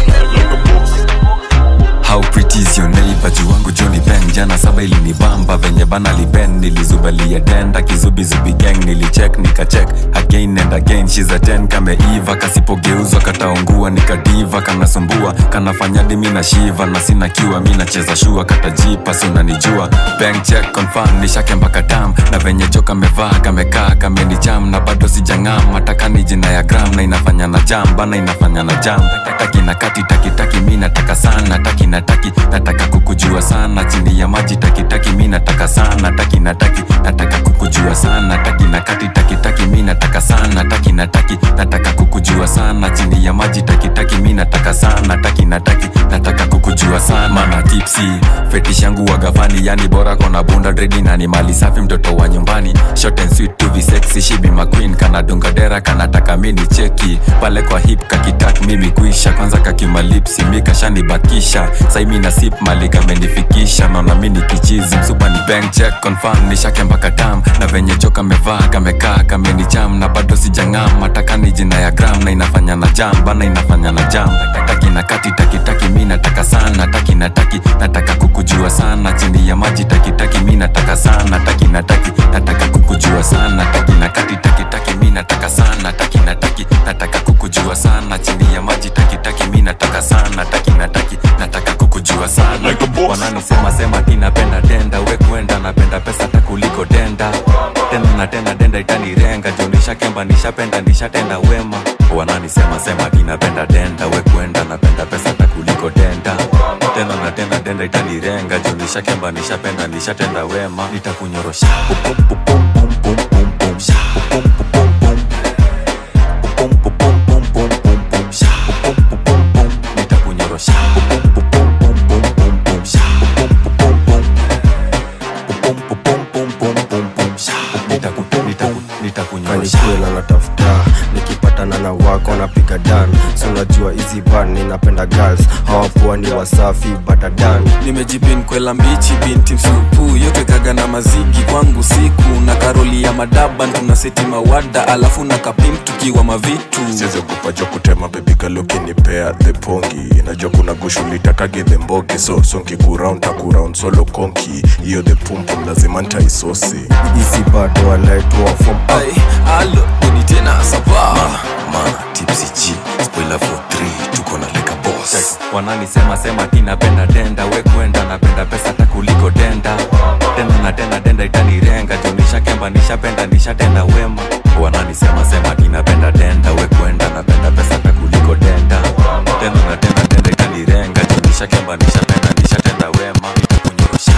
how pretty is your neighbor juu wangu joni ben jana saba ilinibamba venye bana liben nilizubalia denda kizubizubi gang nilicheck nikachek again and again she's a 10 kameiva kasipogeuzwa kataungua nikadiva kanasumbua kanafanya dimi na shiva na sina kiwa mi nacheza shua katajipa si unanijua bank check confirm nishake mpaka tam na venye jo kamevaa kamekaa kamenicham na bado sijang'am mataka ni jina ya gram na inafanya na jam bana inafanya na jam taki na kati taki taki mi nataka sana taki na taki nataka kukujua sana chini ya maji taki taki mi nataka sana taki na taki nataka kukujua sana taki na kati taki taki mi nataka sana taki na taki nataka kukujua sana chini ya maji taki taki mi nataka sana taki na taki nataka kukujua sana mana tipsi fetish yangu wagafani yani bora kona bunda dredi na ni mali safi mtoto wa nyumbani short and sweet to be sexy she be my queen kana dunga dera kanataka mini cheki pale kwa hip kakitak mimi kuisha kwanza kakimalipsi mikashanibakisha saimi na sip mali kamenifikisha naona mini kichizi msupa ni bank check confirm nishake mpaka tam na venye jo kamevaa kamekaa kamenicham na bado sijang'am mataka ni jina ya gram na inafanya na jam bana inafanya na jam taki na kati taki taki mi nataka sana taki na taki nataka kukujua sana chini ya maji taki taki mi nataka sana taki na taki nataka kukujua sana taki na kati taki taki mi nataka sana taki na taki nataka kukujua sana chini ya maji taki taki mi nataka sana taki na taki nataka kukujua sana wananisema sema tinapenda denda we kwenda napenda pesa takuliko denda tena na tena denda itanirenga jo nishakemba nishapenda nishatenda wema wananisema sema tinapenda denda we kwenda napenda pesa takuliko denda itanirenga juu nishakemba nishapenda nishatenda wema nitakunyorosha nitakunyorosha nitakunyorosha kanikwela natafuta nikipatana na wako napiga dan si unajua hizi ban ninapenda girls hawapoa ni wasafi batadan nimejipin kwela mbichi binti msupu yote kaga na mazigi kwangu siku na karoli ya madaban tuna seti mawada alafu na kapim tukiwa mavitu siziogopa jo kutema bebigalokinimpea the pongi najua kuna gushulitakage the mbogi so sonkikuraund takuraund solo konki hiyo the pumpum lazima ntaisosi hizi bado walaitwa fom alo ni tena sapa mana tipsy g spoiler for 3 tuko na leka boss wananisema sema ti napenda denda we kwenda napenda pesa hata kuliko denda tena na tena denda itanirenga juu nishakemba nishapenda nishatenda wema wananisema sema ti napenda denda we kwenda napenda pesa hata kuliko denda tena na tena denda itanirenga juu nishakemba nishapenda nishatenda wema nitakunyorosha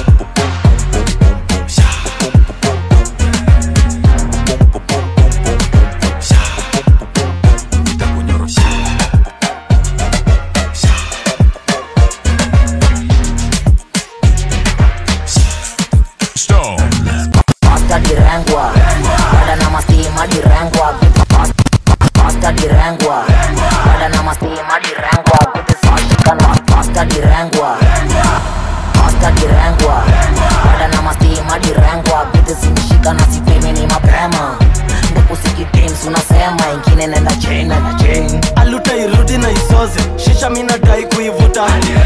Stone. Pasta direngwa Bada na mastima direngwa Pasta direngwa Bada na mastima direngwa Kuti sashikana Pasta direngwa Pasta direngwa Bada na mastima direngwa Kuti simshika na sipimi ni mapema Ndekusikitim unasema ingine nenda chain nenda chain aluta irudi na isoze shisha minadai kuivuta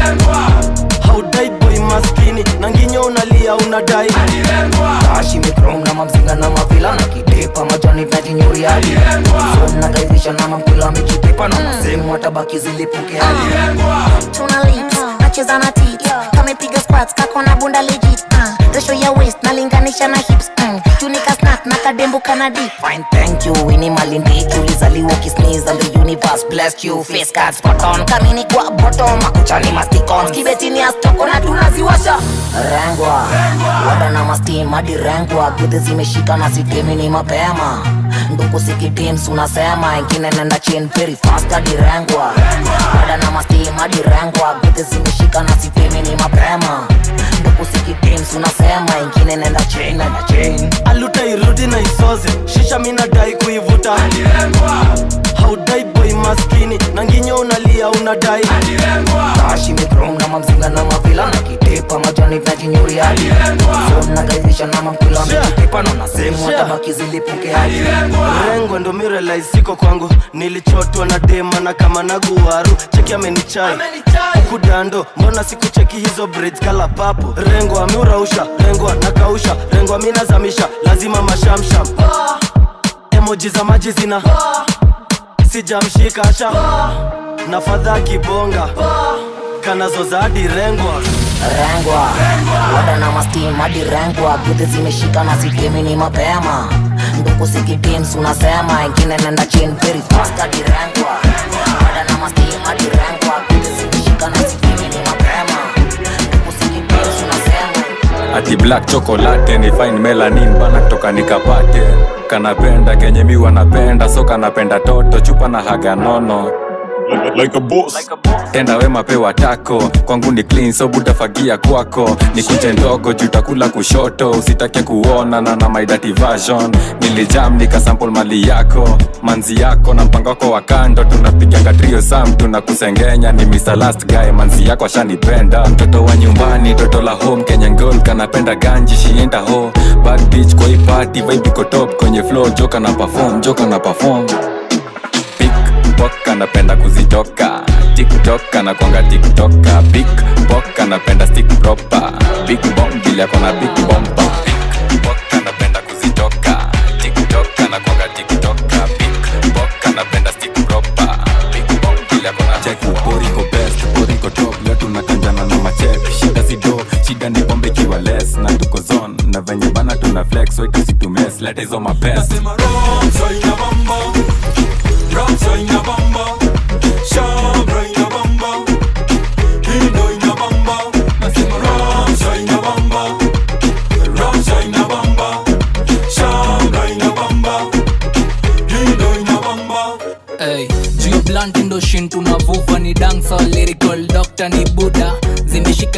haudai boy maskini na nginyo unalia unadai Tashi mikrom na mamzinga na mavila na kidepa majani najinyuriadi nagaizisha na mamkula michitepa na masemu watabaki zilipuke hadi tuna lips nacheza na tit kamepiga squats kako na bunda legit uh, ratio ya waist nalinganisha na hips mm, tunika snack na kadembo kana deep Fine, thank you Winnie Malindiki ulizaliwa ukisneeze and the universe blessed you face card spot on kamini kwa bottom makuchani masticons kibetini astoko na tunaziwasha rengwa wada na mastim hadi rengwa gudhi zimeshika na sitemi ni mapema nduku sikitims unasema ingine nenda chin very fast hadi rengwa wada na mastim hadi rengwa gudhi zimeshika na sitemi ni mapema nduku sikitims unasema ingine nenda chin nenda chin aluta irudi na isoze shisha minadai kuivuta haudai boy maskini na nginyo unalia unadai tashi mikrom na mamzinga na mavila na kitepa majani najinyuriadi nagaizisha na mamkula mikitepa na nasemu watabaki zilipuke hadi rengo ndo mirelais siko kwangu nilichotwa na dema na kama na guwaru cheki amenichai huku dando mbona sikucheki hizo braids kala papo rengo ameurausha rengo nakausha rengo aminazamisha lazima mashamsham emoji za maji zina sijamshika sha na fadha kibonga kanazoza hadi rengwa rengwa wada na mastim hadi rengwa gudhi zimeshika na sitemi ni mapema nduku sikitims unasema ingine nenda chin very fast hadi rengwa wada na mastim hadi rengwa gudhi zimeshika na sitemi ni mapema nduku sikitims unasema ati black chocolate ni fine melanin bana kutoka nikapate kanapenda kenye mi wanapenda so kanapenda toto chupa na haga nono like a boss. tenda wema pewa tako kwangu ni clean so butafagia kwako ni kunje ndogo jutakula kushoto usitake kuona na na my dirty version nilijam nikasample mali yako manzi yako na mpango wako wa kando tunapiganga trio sam tunakusengenya ni Mr. last guy manzi yako ashanipenda mtoto wa nyumbani toto la home Kenyan girl kanapenda ganji shienda ho bad bitch kwa hii party vibe iko top kwenye flow joka na perform joka na perform pickpock anapenda kuzitoka tiktok anakwanga tiktoka pickpock anapenda stick proper big bomb vile akona big bomba pickpock anapenda kuzitoka tiktok anakwanga tiktoka pickpock anapenda stick proper big bomb vile akona check poriko best poriko top leo tunakanjana na machep shida sido shida ni pombe ikiwa less na tuko zone na venye bana tuna flex so tusitumes leta hizo mapesa Ramsa ina bamba, Shabra ina bamba, Hindo ina bamba,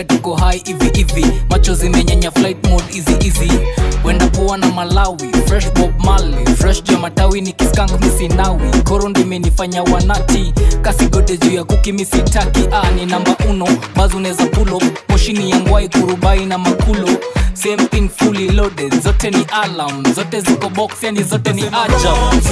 zimeshika tuko hai hivi hivi macho zimenyanya flight mode easy easy wenda poa na malawi fresh bob mali fresh juu ya matawi ni kiskank misinawi koro ndimenifanya wanati kasigode juu ya kuki misitaki ah, ni namba uno bazu neza pulo moshini ya ngwai kurubai na makulo same thing fully loaded zote ni alarm zote ziko box yani zote ni ajab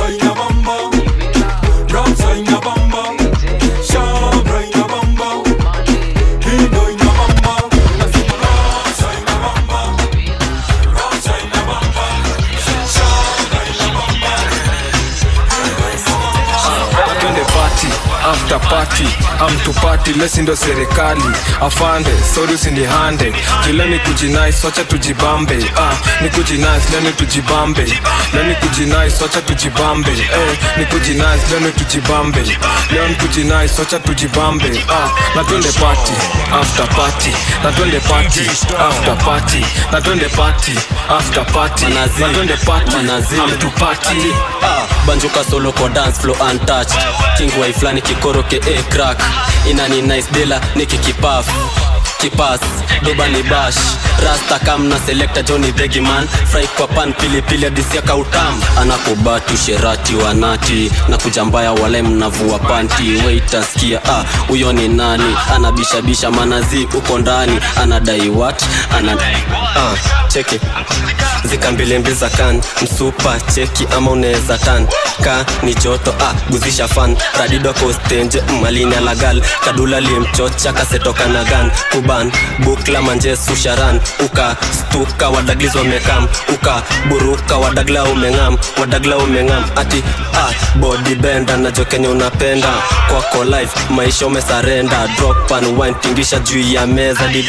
twende party after party amtupati lesi ndo serikali afande sori usinihande kila ni kujinais wacha tujibambe ah, ni kujinais leni tujibambe leni kujinais wacha tujibambe eh, ni kujinais leni tujibambe leo ni kujinais wacha tujibambe ah, na twende party after party na twende party after party na twende party after party na twende party amtupati ah, banjuka solo kwa dance flow untouched king wai flani kikoroke a crack inani nice dela nikikipaf kipas doba ni bash rasta kam na selector johnny degiman fry kwa pan pilipili adisia kautam anakubatu sherati wanati na kujambaya wale mnavua panti waitaskia ah, huyo ni nani anabishabisha manazi uko ndani anadai what ana ah, cheki zikambilimbi za kan msupa cheki ama unaweza tan ka ni joto ah, guzisha fan radido kostenje malini alagal kadula limchocha kasetoka na gan kuban bukla manjesu sharan uka stuka wadagliz wamekam uka buruka wadagla umengam wadagla umengam ati ah, body benda najo kenye unapenda kwako life maisha umesarenda drop and wine tingisha juu ya meza di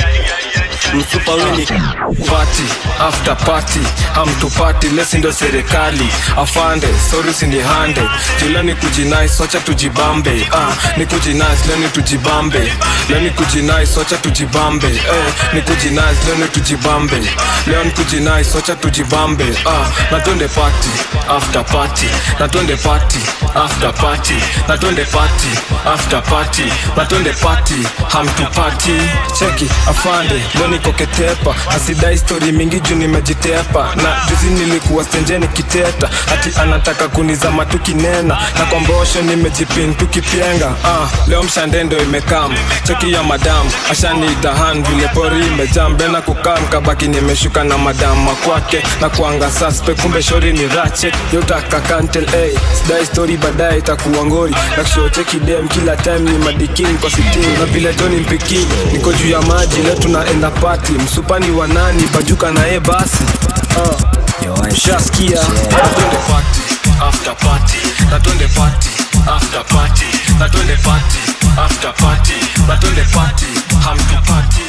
msupa wini party after party amtupati lesi ndo serikali afande sori usinihande jula ni kujinais wacha tujibambe ah, ni kujinais leni tujibambe leni kujinais wacha tujibambe eh, ni kujinais leni tujibambe leo ni kujinais wacha tujibambe ah, na twende party after party na twende party after party na twende party after party na twende party hamtupati cheki afande leo niko ketepa asidai stori mingi juu nimejitepa na juzi nilikuwa stenjeni kiteta ati anataka kunizama tukinena na kwa mbosho nimejipin tukipyenga ah, leo mshandendo imekam cheki ya madam ashaniitahan vile pori imejambe na kukam kabaki nimeshuka na madama kwake na kuanga saspe kumbe shori ni rache yotaka kantel hey, sidai stori baadaye itakuwa ngori nakshoo cheki dem kila time ni madikin kwa sitin na vile joni mpiki niko juu ya maji leo tunaenda pati msupani wa nani bajuka naye basi uh, shaskia na twende party after party na twende party after party na twende party after party na twende party hamtupati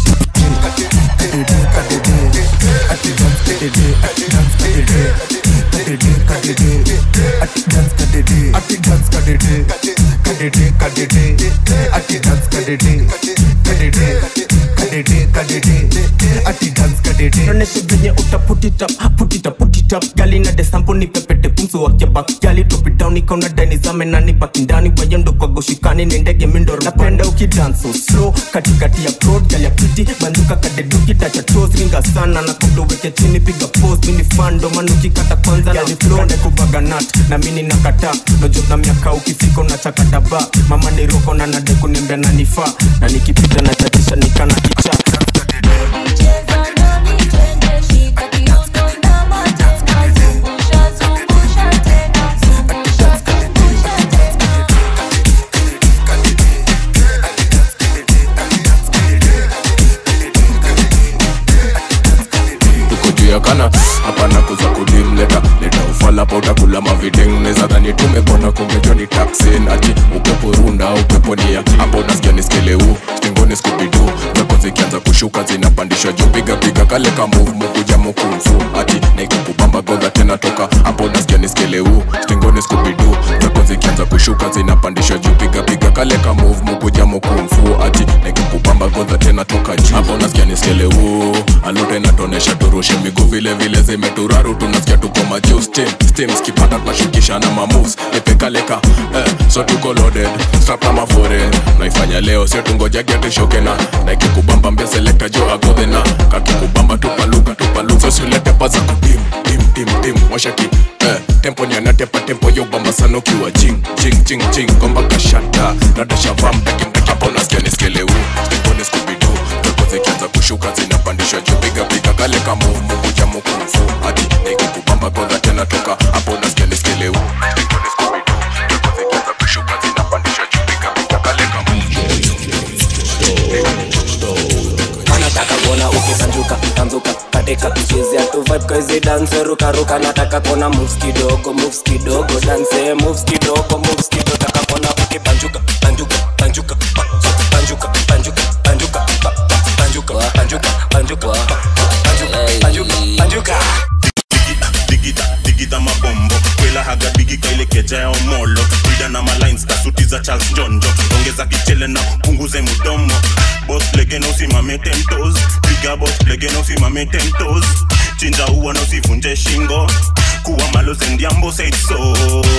onyeshe venye utaputitap putitap putitap gali na desampo ni pepete pumso wakiabak gali topidown ikauna dani zame nani baki ndani wayendo kwa goshikani ni ndege mindoro napenda ukidanso slow katikati ya prod gali ya piti banduka kadeduki tacha tos ringa sana na kudo weke chini piga pose mini fando manuki kata kwanza na flow na kubaga nut na mini nakata nojo na miaka ukifika unachakata ba mama ni roko na nade kuniambia nanifaa na nikipita na chatisha nikana kicha tuko juu ya kana hapana kuza kudim leta leta ufala pa utakula mavideng neza dhani tumepona kumbe joni taksin ati upepo runda upepo nia hapo nasikia niskeleu stingoni skubidu zako zikianza kushuka zinapandishwa juu piga piga kale ka move mukuja mukumfu ati naikukubamba godha tena toka hapo nasikia niskeleu stingoni skubidu zako zikianza kushuka zinapandishwa juu piga piga kale ka move mukuja mukumfu ati naikukubamba godha tena toka juu hapo nasikia niskeleu alote natonesha turushe miguu vile vile zimeturaru tunasikia tuko majuu steam steam skipata tunashukisha na mamoves nipekaleka eh, so tuko loaded strap na mafore naifanya fanya leo sio tungojage tushoke na na ikikubamba mbia selekta jo agodhe na kakikubamba tupaluka tupaluka usilete paza kudim dim dim dim washaki eh, tempo ni anatepa tempo yo bamba sana ukiwa jing jing jing jing gomba kashata nadashava mdaki mdaki hapo nasikia niskeleu stepone skubidu pepo zikianza kushuka zinapandishwa juu piga piga kale kama umukuja mukufu hadi nikikubamba kodha tena toka hapo nasikia niskeleu stepone skubidu pepo zikianza kushuka zinapandishwa juu piga piga kale kama anataka kuona ukisanjuka tanzuka katika chezea tu vibe kwa hizi dance ruka ruka nataka kuona moves kidogo moves kidogo dance moves kidogo moves kidogo taka kuona ukipanjuka panjuka panjuka pa- panjuka panjuka panjuka pa- pa- panjuka panjuka panjuka pa- panjuka panjuka panjuka digida digida mabombo kwela haga bigi kaile keja ya omolo brida na malines kasuti za charles njonjo ongeza kichele na punguze mudomo bos legeno usimame tentos piga bos legeno usimame tentos chinja uwa na usivunje shingo kuwa malo zendiambo said so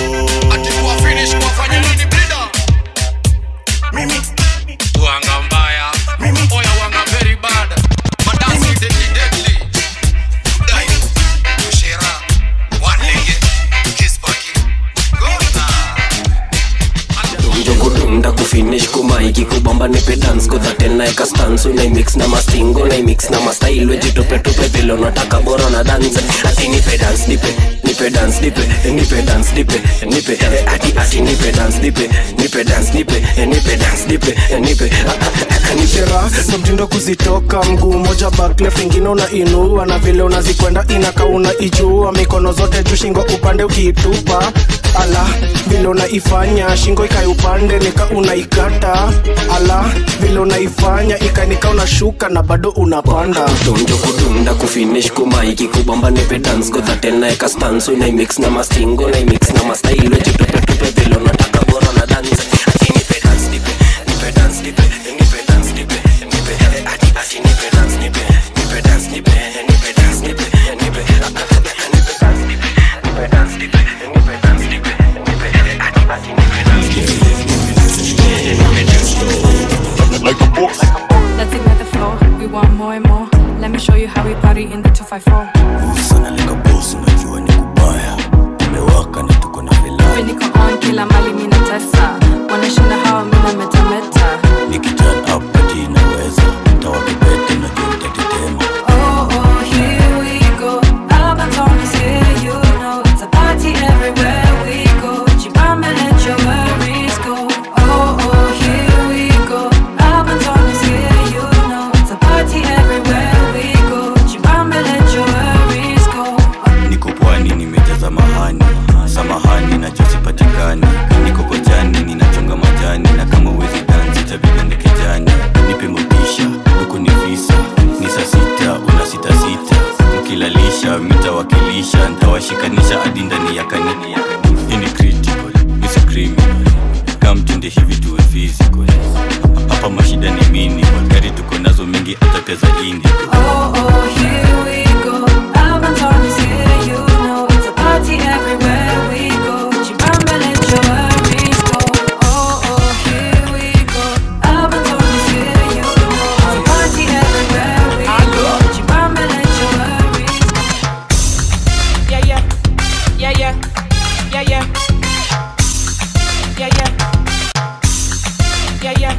mimi Wanga mbaya Oya wanga very bad Madansi deadly deadly Dai Kushera One lege Kiss baki Gona donjo kudunda kufinish kumaiki kubamba nipe dance kodha tena eka stance unaimix na mastingo unaimix na mastail wejitupetupe vile unataka bora na dance ati nipe dance nipe nipe dance nipe nipe dance nipe nipe eh, ati ati nipe dance nipe nipe dance nipe eh, nipe dance nipe eh, nipe ah, ah, ah, nipe shera na mtindo kuzitoka mguu moja back left ingine unainua na vile unazikwenda inaka unaijua mikono zote juu shingo upande ukiitupa ala vile unaifanya shingo ikae upande nika unaikata ala vile unaifanya ikanika unashuka na bado unapanda donjo kudunda kufinish kumaiki kubamba nipe dance kodha tena eka stance unaimix na mastingo unaimix na mastail wejitupetupe vile unataka bora na dance ati nipe dance nipe nipe dance nipe nipe dance nipe nipe eh, ati ati nipe dance nipe nipe dance nipe nipe dance nipe nipe ah, ah, ah, nipe dance nipe nipe dance nipe nipe dance nipe nipe eh, ati ati nipe dance nipe like a boss Let's ignite the floor. We want more and more. Let me show you how we party in the 254. Hivi niko on kila mali mina tesa. Wanashinda hawa mina metameta. Oh, oh, here we go. Albaton is here, you know. It's a party everywhere we go. Chibamba, let your worries go. Oh, oh, here we go. Albaton is here, you know. It's a party everywhere we go. Chibamba, let your worries go. niko pwani nimejaza mahani samahani nachosipatikani niko kojani ninachonga majani na kama uwezi dansi tabidende kejani nipe motisha huku ni visa ni saa sita una sita sita mkilalisha mitawakilisha ntawashikanisha hadi ndani ya kanini hii ni critical misi criminal kamtende hivi tuwe physical hapa mashida ni minimal gari tuko nazo mingi hata pia za indi Oh, oh, here we go. Albaton is here, you know. It's a party everywhere we go. Chibamba, let your worries go. Oh, oh, here we go. Albaton is here, you know. It's a party everywhere we go. Chibamba, let your worries go. Yeah, yeah. Yeah, yeah. Yeah, yeah. Yeah, yeah. Yeah, yeah.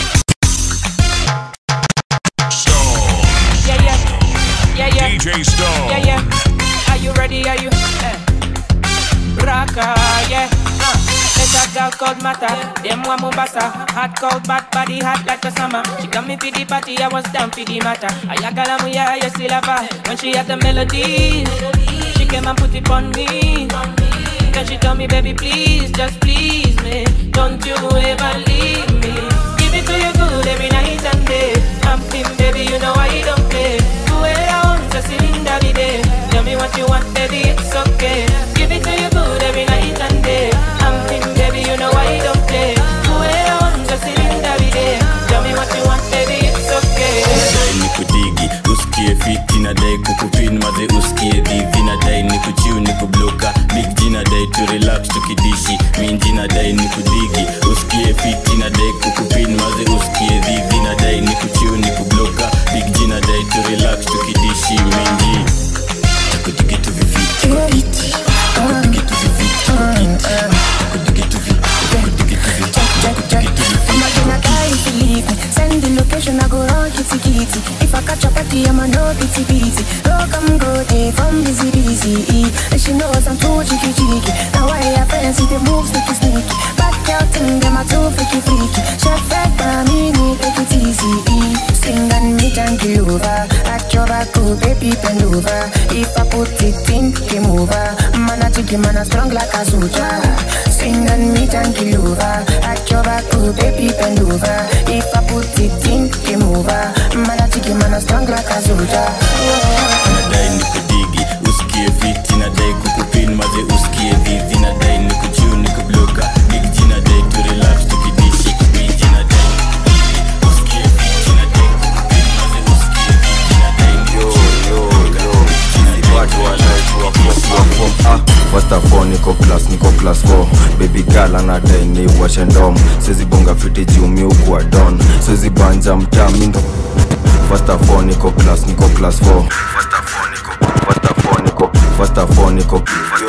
Yeah, yeah. Yeah, yeah. DJ Stone. Yeah, yeah. Are you ready? Are you? Eh. Raka, yeah. Uh. There's a girl called Mata. Them one Mombasa. Hot, cold, bad body, hot like the summer. She got me for the party, I was down for the matter. Ayakala muya, you still have her. When she had the melodies, she came and put it on me. Then she told me, baby, please, just please me. Don't you ever leave me. Give it to you good every night and day. I'm in, baby, you know I don't play. Do it around, just in the day. Tell me what you want, baby, it's okay. Give it to you good every night and day. I'm in, baby, you know I don't play. Do it around, just in the day. Tell me what you want, baby, it's okay. nadai ni kudigi usikie fiti nadai kukupin maze usikie dhivi nadai ni kuchiu ni kubloka big G nadai tu relax tukidishi minji nadai ni kudigi usikie fiti nadai kukupin maze cool, baby, bend over. If I put it in, game over. Man, I think man, I strong like a soldier. Swing and meet and kill over. At your back, cool, baby, bend over. If I put it in, game over. Man, I think man, I strong like a soldier. nadai nikudigi usikie fiti nadai kukupin maze usikie dhizi nadai nikuchiu nikubloka big G nadai tu relax tukidishi kubiji nadai usikie fiti nadai kukupin maze usikie dhizi nadai First of all, niko class niko class 4 baby girl anadai ni washe ndom siwezi bonga fiti juu mi ukuwa don siwezi banja mtaa mi ndo First of all, niko class niko class 4 First of all, niko First of all, niko First of all, niko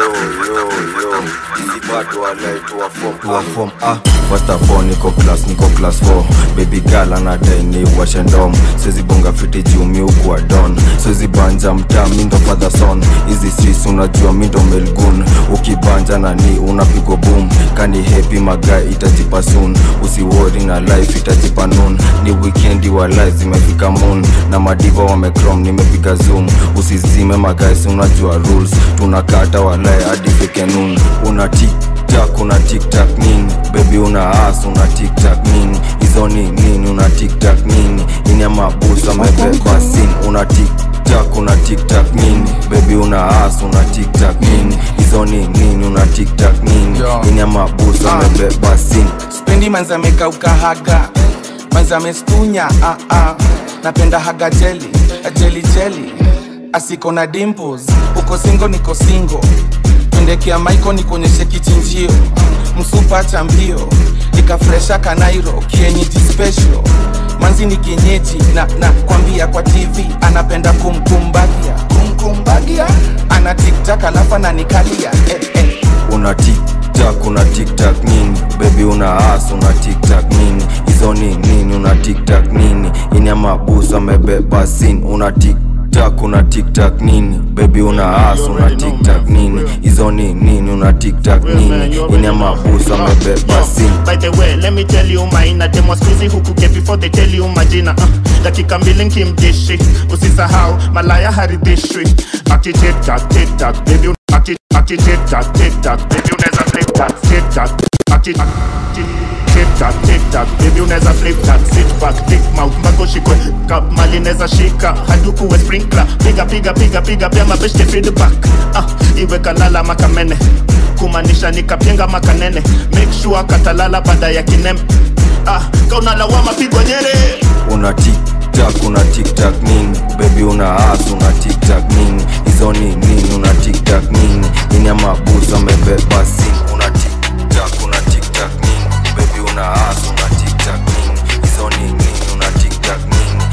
Tuwa form, ah. First of all, niko class niko class 4 baby girl anadai ni washe ndom siwezi bonga fiti juu mi ukuwa don siwezi banja mtaa mi ndo father son hizi sis unajua mi ndo melgun ukibanja na ni unapigwa boom kani happy magai itajipa soon usiwori na life itajipa noon ni weekendi wa life zimefika moon na madiva wamecrom nimepiga zoom usizime magaisi unajua rules tunakata walai hadi fike noon una tiktak una tiktak nini bebi una as una tiktak nini hizo ni nini una tiktak nini ini amabusa amebeba sin una tiktak una tiktak nini bebi una as una tiktak nini hizo ni nini una tiktak nini ini amabusa amebeba sin spendi manzameka ukahaga manzamestunya ah, ah. napenda haga jeli jeli jeli asiko na dimples uko singo niko singo pendekea maiko nikuonyeshe kichinjio msupa cha mbio ikafresha kanairo kienyeji special manzi ni kienyeji na, na kwambia kwa tv anapenda kumkumbagia kumkumbagia ana tiktak alafu ananikalia eh, eh. una tiktak una tiktak nini bebi una as una tiktak nini hizo ni nini una tiktak nini ini amabusa amebeba sin una tiktak una tiktak nini bebi una as una tiktak nini hizo ni nini una tiktak nini ini amabusa amebeba sin By the way, let me tell you maina demo squeezy huku ke before they tell you majina uh, dakika mbili nkimdishi usisahau malaya haridhishwi ati tiktak tiktak baby un- ati ati tiktak tiktak baby unaweza flip that tiktak ati ati tiktak tiktak baby unaweza flip that sit back tick mouth mpaka ushikwe cup mali neza shika haduku we sprinkler piga piga piga piga pia mabeshte feedback ah iwe kalala makamene kumaanisha nikapenga makanene make sure katalala baada ya kinem ah kaunalawama pigwa nyere una tiktak una tiktak nini bebi una as una tiktak nini hizo ni nini una tiktak nini ini amabusa amebeba sin una tiktak una tiktak nini bebi una as una tiktak nini hizo ni nini una tiktak nini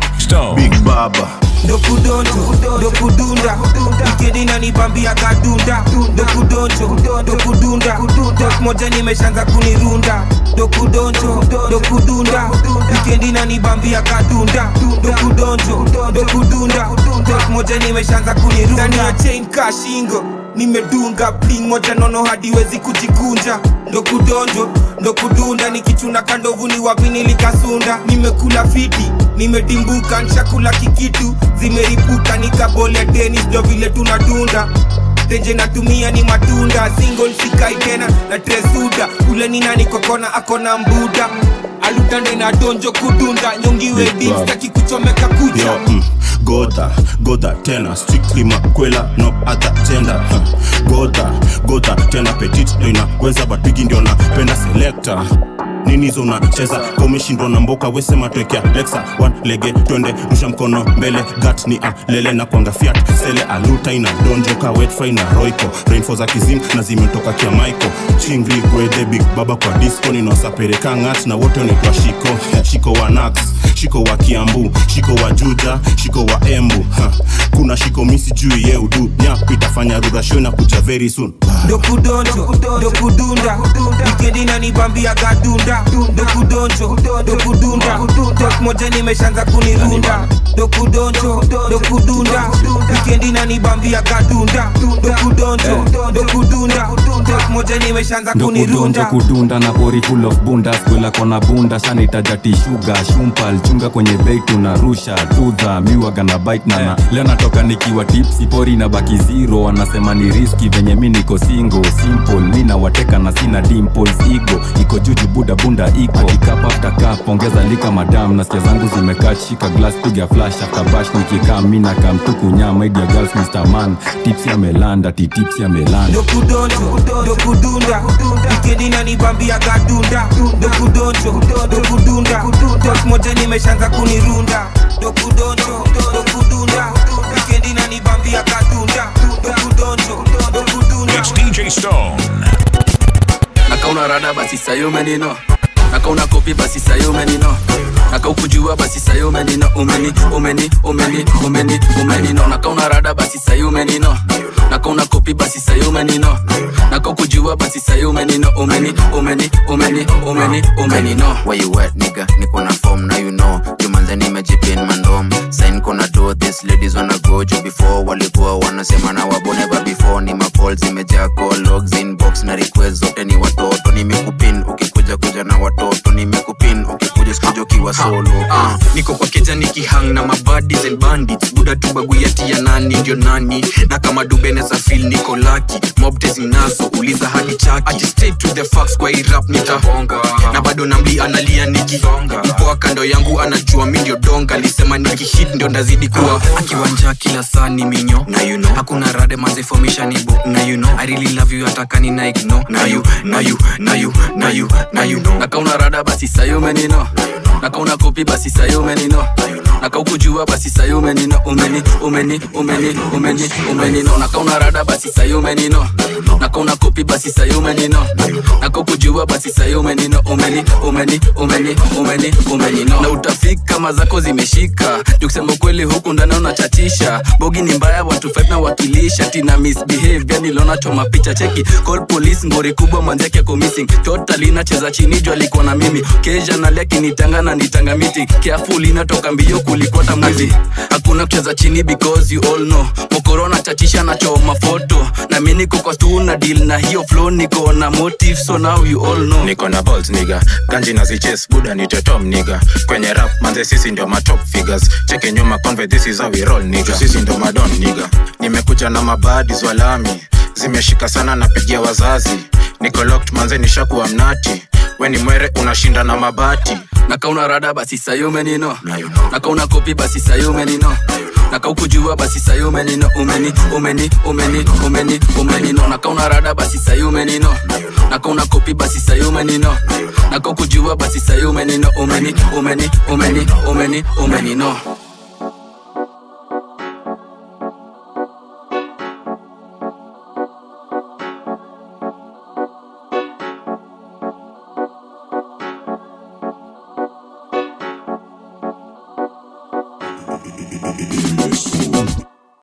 big baba dokudonjo dokudunda wikendi nanibambia kadunda dokudonjo dokudunda dok moja nimeshanza kunirunda dokudonjo dokudunda wikendi nanibambia kadunda dokudonjo dokudunda dok moja nimeshanza kunirunda ndani ya chain ka shingo nimedunga bling moja nono hadi wezi kujikunja ndo kudonjo ndo kudunda nikichuna kandovu ni wapi nilikasunda nimekula fiti nimedimbuka nshakula kikitu zimeripuka nikabole tenis ndo vile tunadunda tenje natumia ni matunda single sikai tena na tresuda ule ni nani kokona akona mbuda alutande na donjo kudunda nyongiwe Big dim Bob. staki kuchomeka kucha Yo, mm, goda goda tena strictly makwela no other gender huh. goda goda tena petit ndo inaweza but bigi ndio napenda selector nini hizo unacheza Kama umeshindwa na mboka wesema twekea lexa one lege twende rusha mkono mbele gat ni alele na kwanga fiat sele aluta ina donjoka wetfry na roiko rainfo za kizim na zimetoka kia maiko chingri gwedhe big baba kwa disco ninawasapereka ngat na wote wanaitwa shiko shiko wa nax shiko wa kiambu shiko wa juja shiko wa embu ha. kuna shiko misi juu ye udu nyap itafanya rurasho na kuja very soon dokudonjo dokudunda wikendi nanibambia gadunda dokudonjo dokudunda dok moja nimeshanza kunirunda dokudonjo dokudunda wikendi nanibambia kadunda dokudonjo dokudunda tek moja nimeshaanza ndokudonjo kunirunda kudunda na pori full of bunda skwela kona bunda shanaitajati shuga shumpal chunga kwenye bei tunarusha tudha miwaga na bite nana leo natoka nikiwa tipsi pori na baki zero wanasema ni riski venye mi niko singo simple mi nawateka na sina dimples igo iko juju buda bunda iko ikap after cup ongeza lika madam nasikia zangu zimekaa shika glass piga flash after bash nikikaa mi na kamtuku nyama idia girls mr man tipsi amelanda ti tipsi amelanda dokudonjo dokudunda wikendi nanibambia kadunda dokudonjo dokudunda tek moja nimeshaanza kunirunda dokudonjo dokudunda wikendi nanibambia kadunda dokudonjo dokudunda It's DJ Stone. nakauna rada basi sayo menino nakauna kopi basi sayo menino nakaukujua basi sayo menino umeni umeni umeni umeni umenino nakauna rada basi sayo menino nakauna kopi basi sayo menino nakaukujua basi sayo menino umeni umeni umeni umeni umenino Where you at, nigga? Niko na form, now you know. Jumanze nimejipin mandom. Sign kona do this, ladies wanna go juu before walikuwa wanasema na wabo never before. Ni macall zimejaa call logs inbox na request zote ni watoto. Nimekupin ukikuja kuja na watoto. Nimekupin ukikuja sikuja ukiwa solo. Ah, niko kwa keja nikihang na mabadis and bandits buda tu baguyati ya nani ndio nani na kama dubeneza fil niko laki mobte zinazo uliza hadi chaki Ati straight to the facts kwa hii rap nitahonga na bado namli analia nikisonga mpoa kando yangu anajua mi ndio donga alisema nikihit ndio ndazidi kuwa akiwanja kila saa ni minyo na you know hakuna rade manze formation ibo na you know i really love you atakani na ignore na you na you na you na you na you know nakauna rada basi sayo menino nakauna kopi basi sayo menino nakaukujua basi sayo menino umeni umeni umeni umeni umenino nakauna rada basi sayo menino nakauna kopi basi sayo menino nakaukujua basi sayo menino umeni umeni umeni umeni umenino na utafika mazako zimeshika jukusema ukweli huku ndani unachatisha bogi ni mbaya watu five na wakilisha tina misbehave yani lona choma picha cheki call police ngori kubwa manzake ako missing totally nacheza chini juu alikuwa na mimi kesha nalia kinitanga na nitanga miti careful inatoka mbio kulikuwa tamwizi hakuna kucheza chini because you all know mokorona chachisha na choma foto na mi niko kwa stu na deal na hiyo flow niko na motive so now you all know niko na balls niga ganji na ziches buda ni tetom niga kwenye rap manze sisi ndio matop figures cheke nyuma conve this is how we roll niga sisi ndio madon niga nimekuja na mabadi zwalami zimeshika sana napigia wazazi niko locked manze nishakuwa mnati we ni mwere unashinda na mabati nakauna rada basi sayo menino nakauna kopi basi sayo menino nakaukujua basi sayo menino umeni umeni umeni umeni umenino nakauna rada basi sayo menino nakauna kopi basi sayo menino nakaukujua basi sayo menino umeni umeni umeni umeni umenino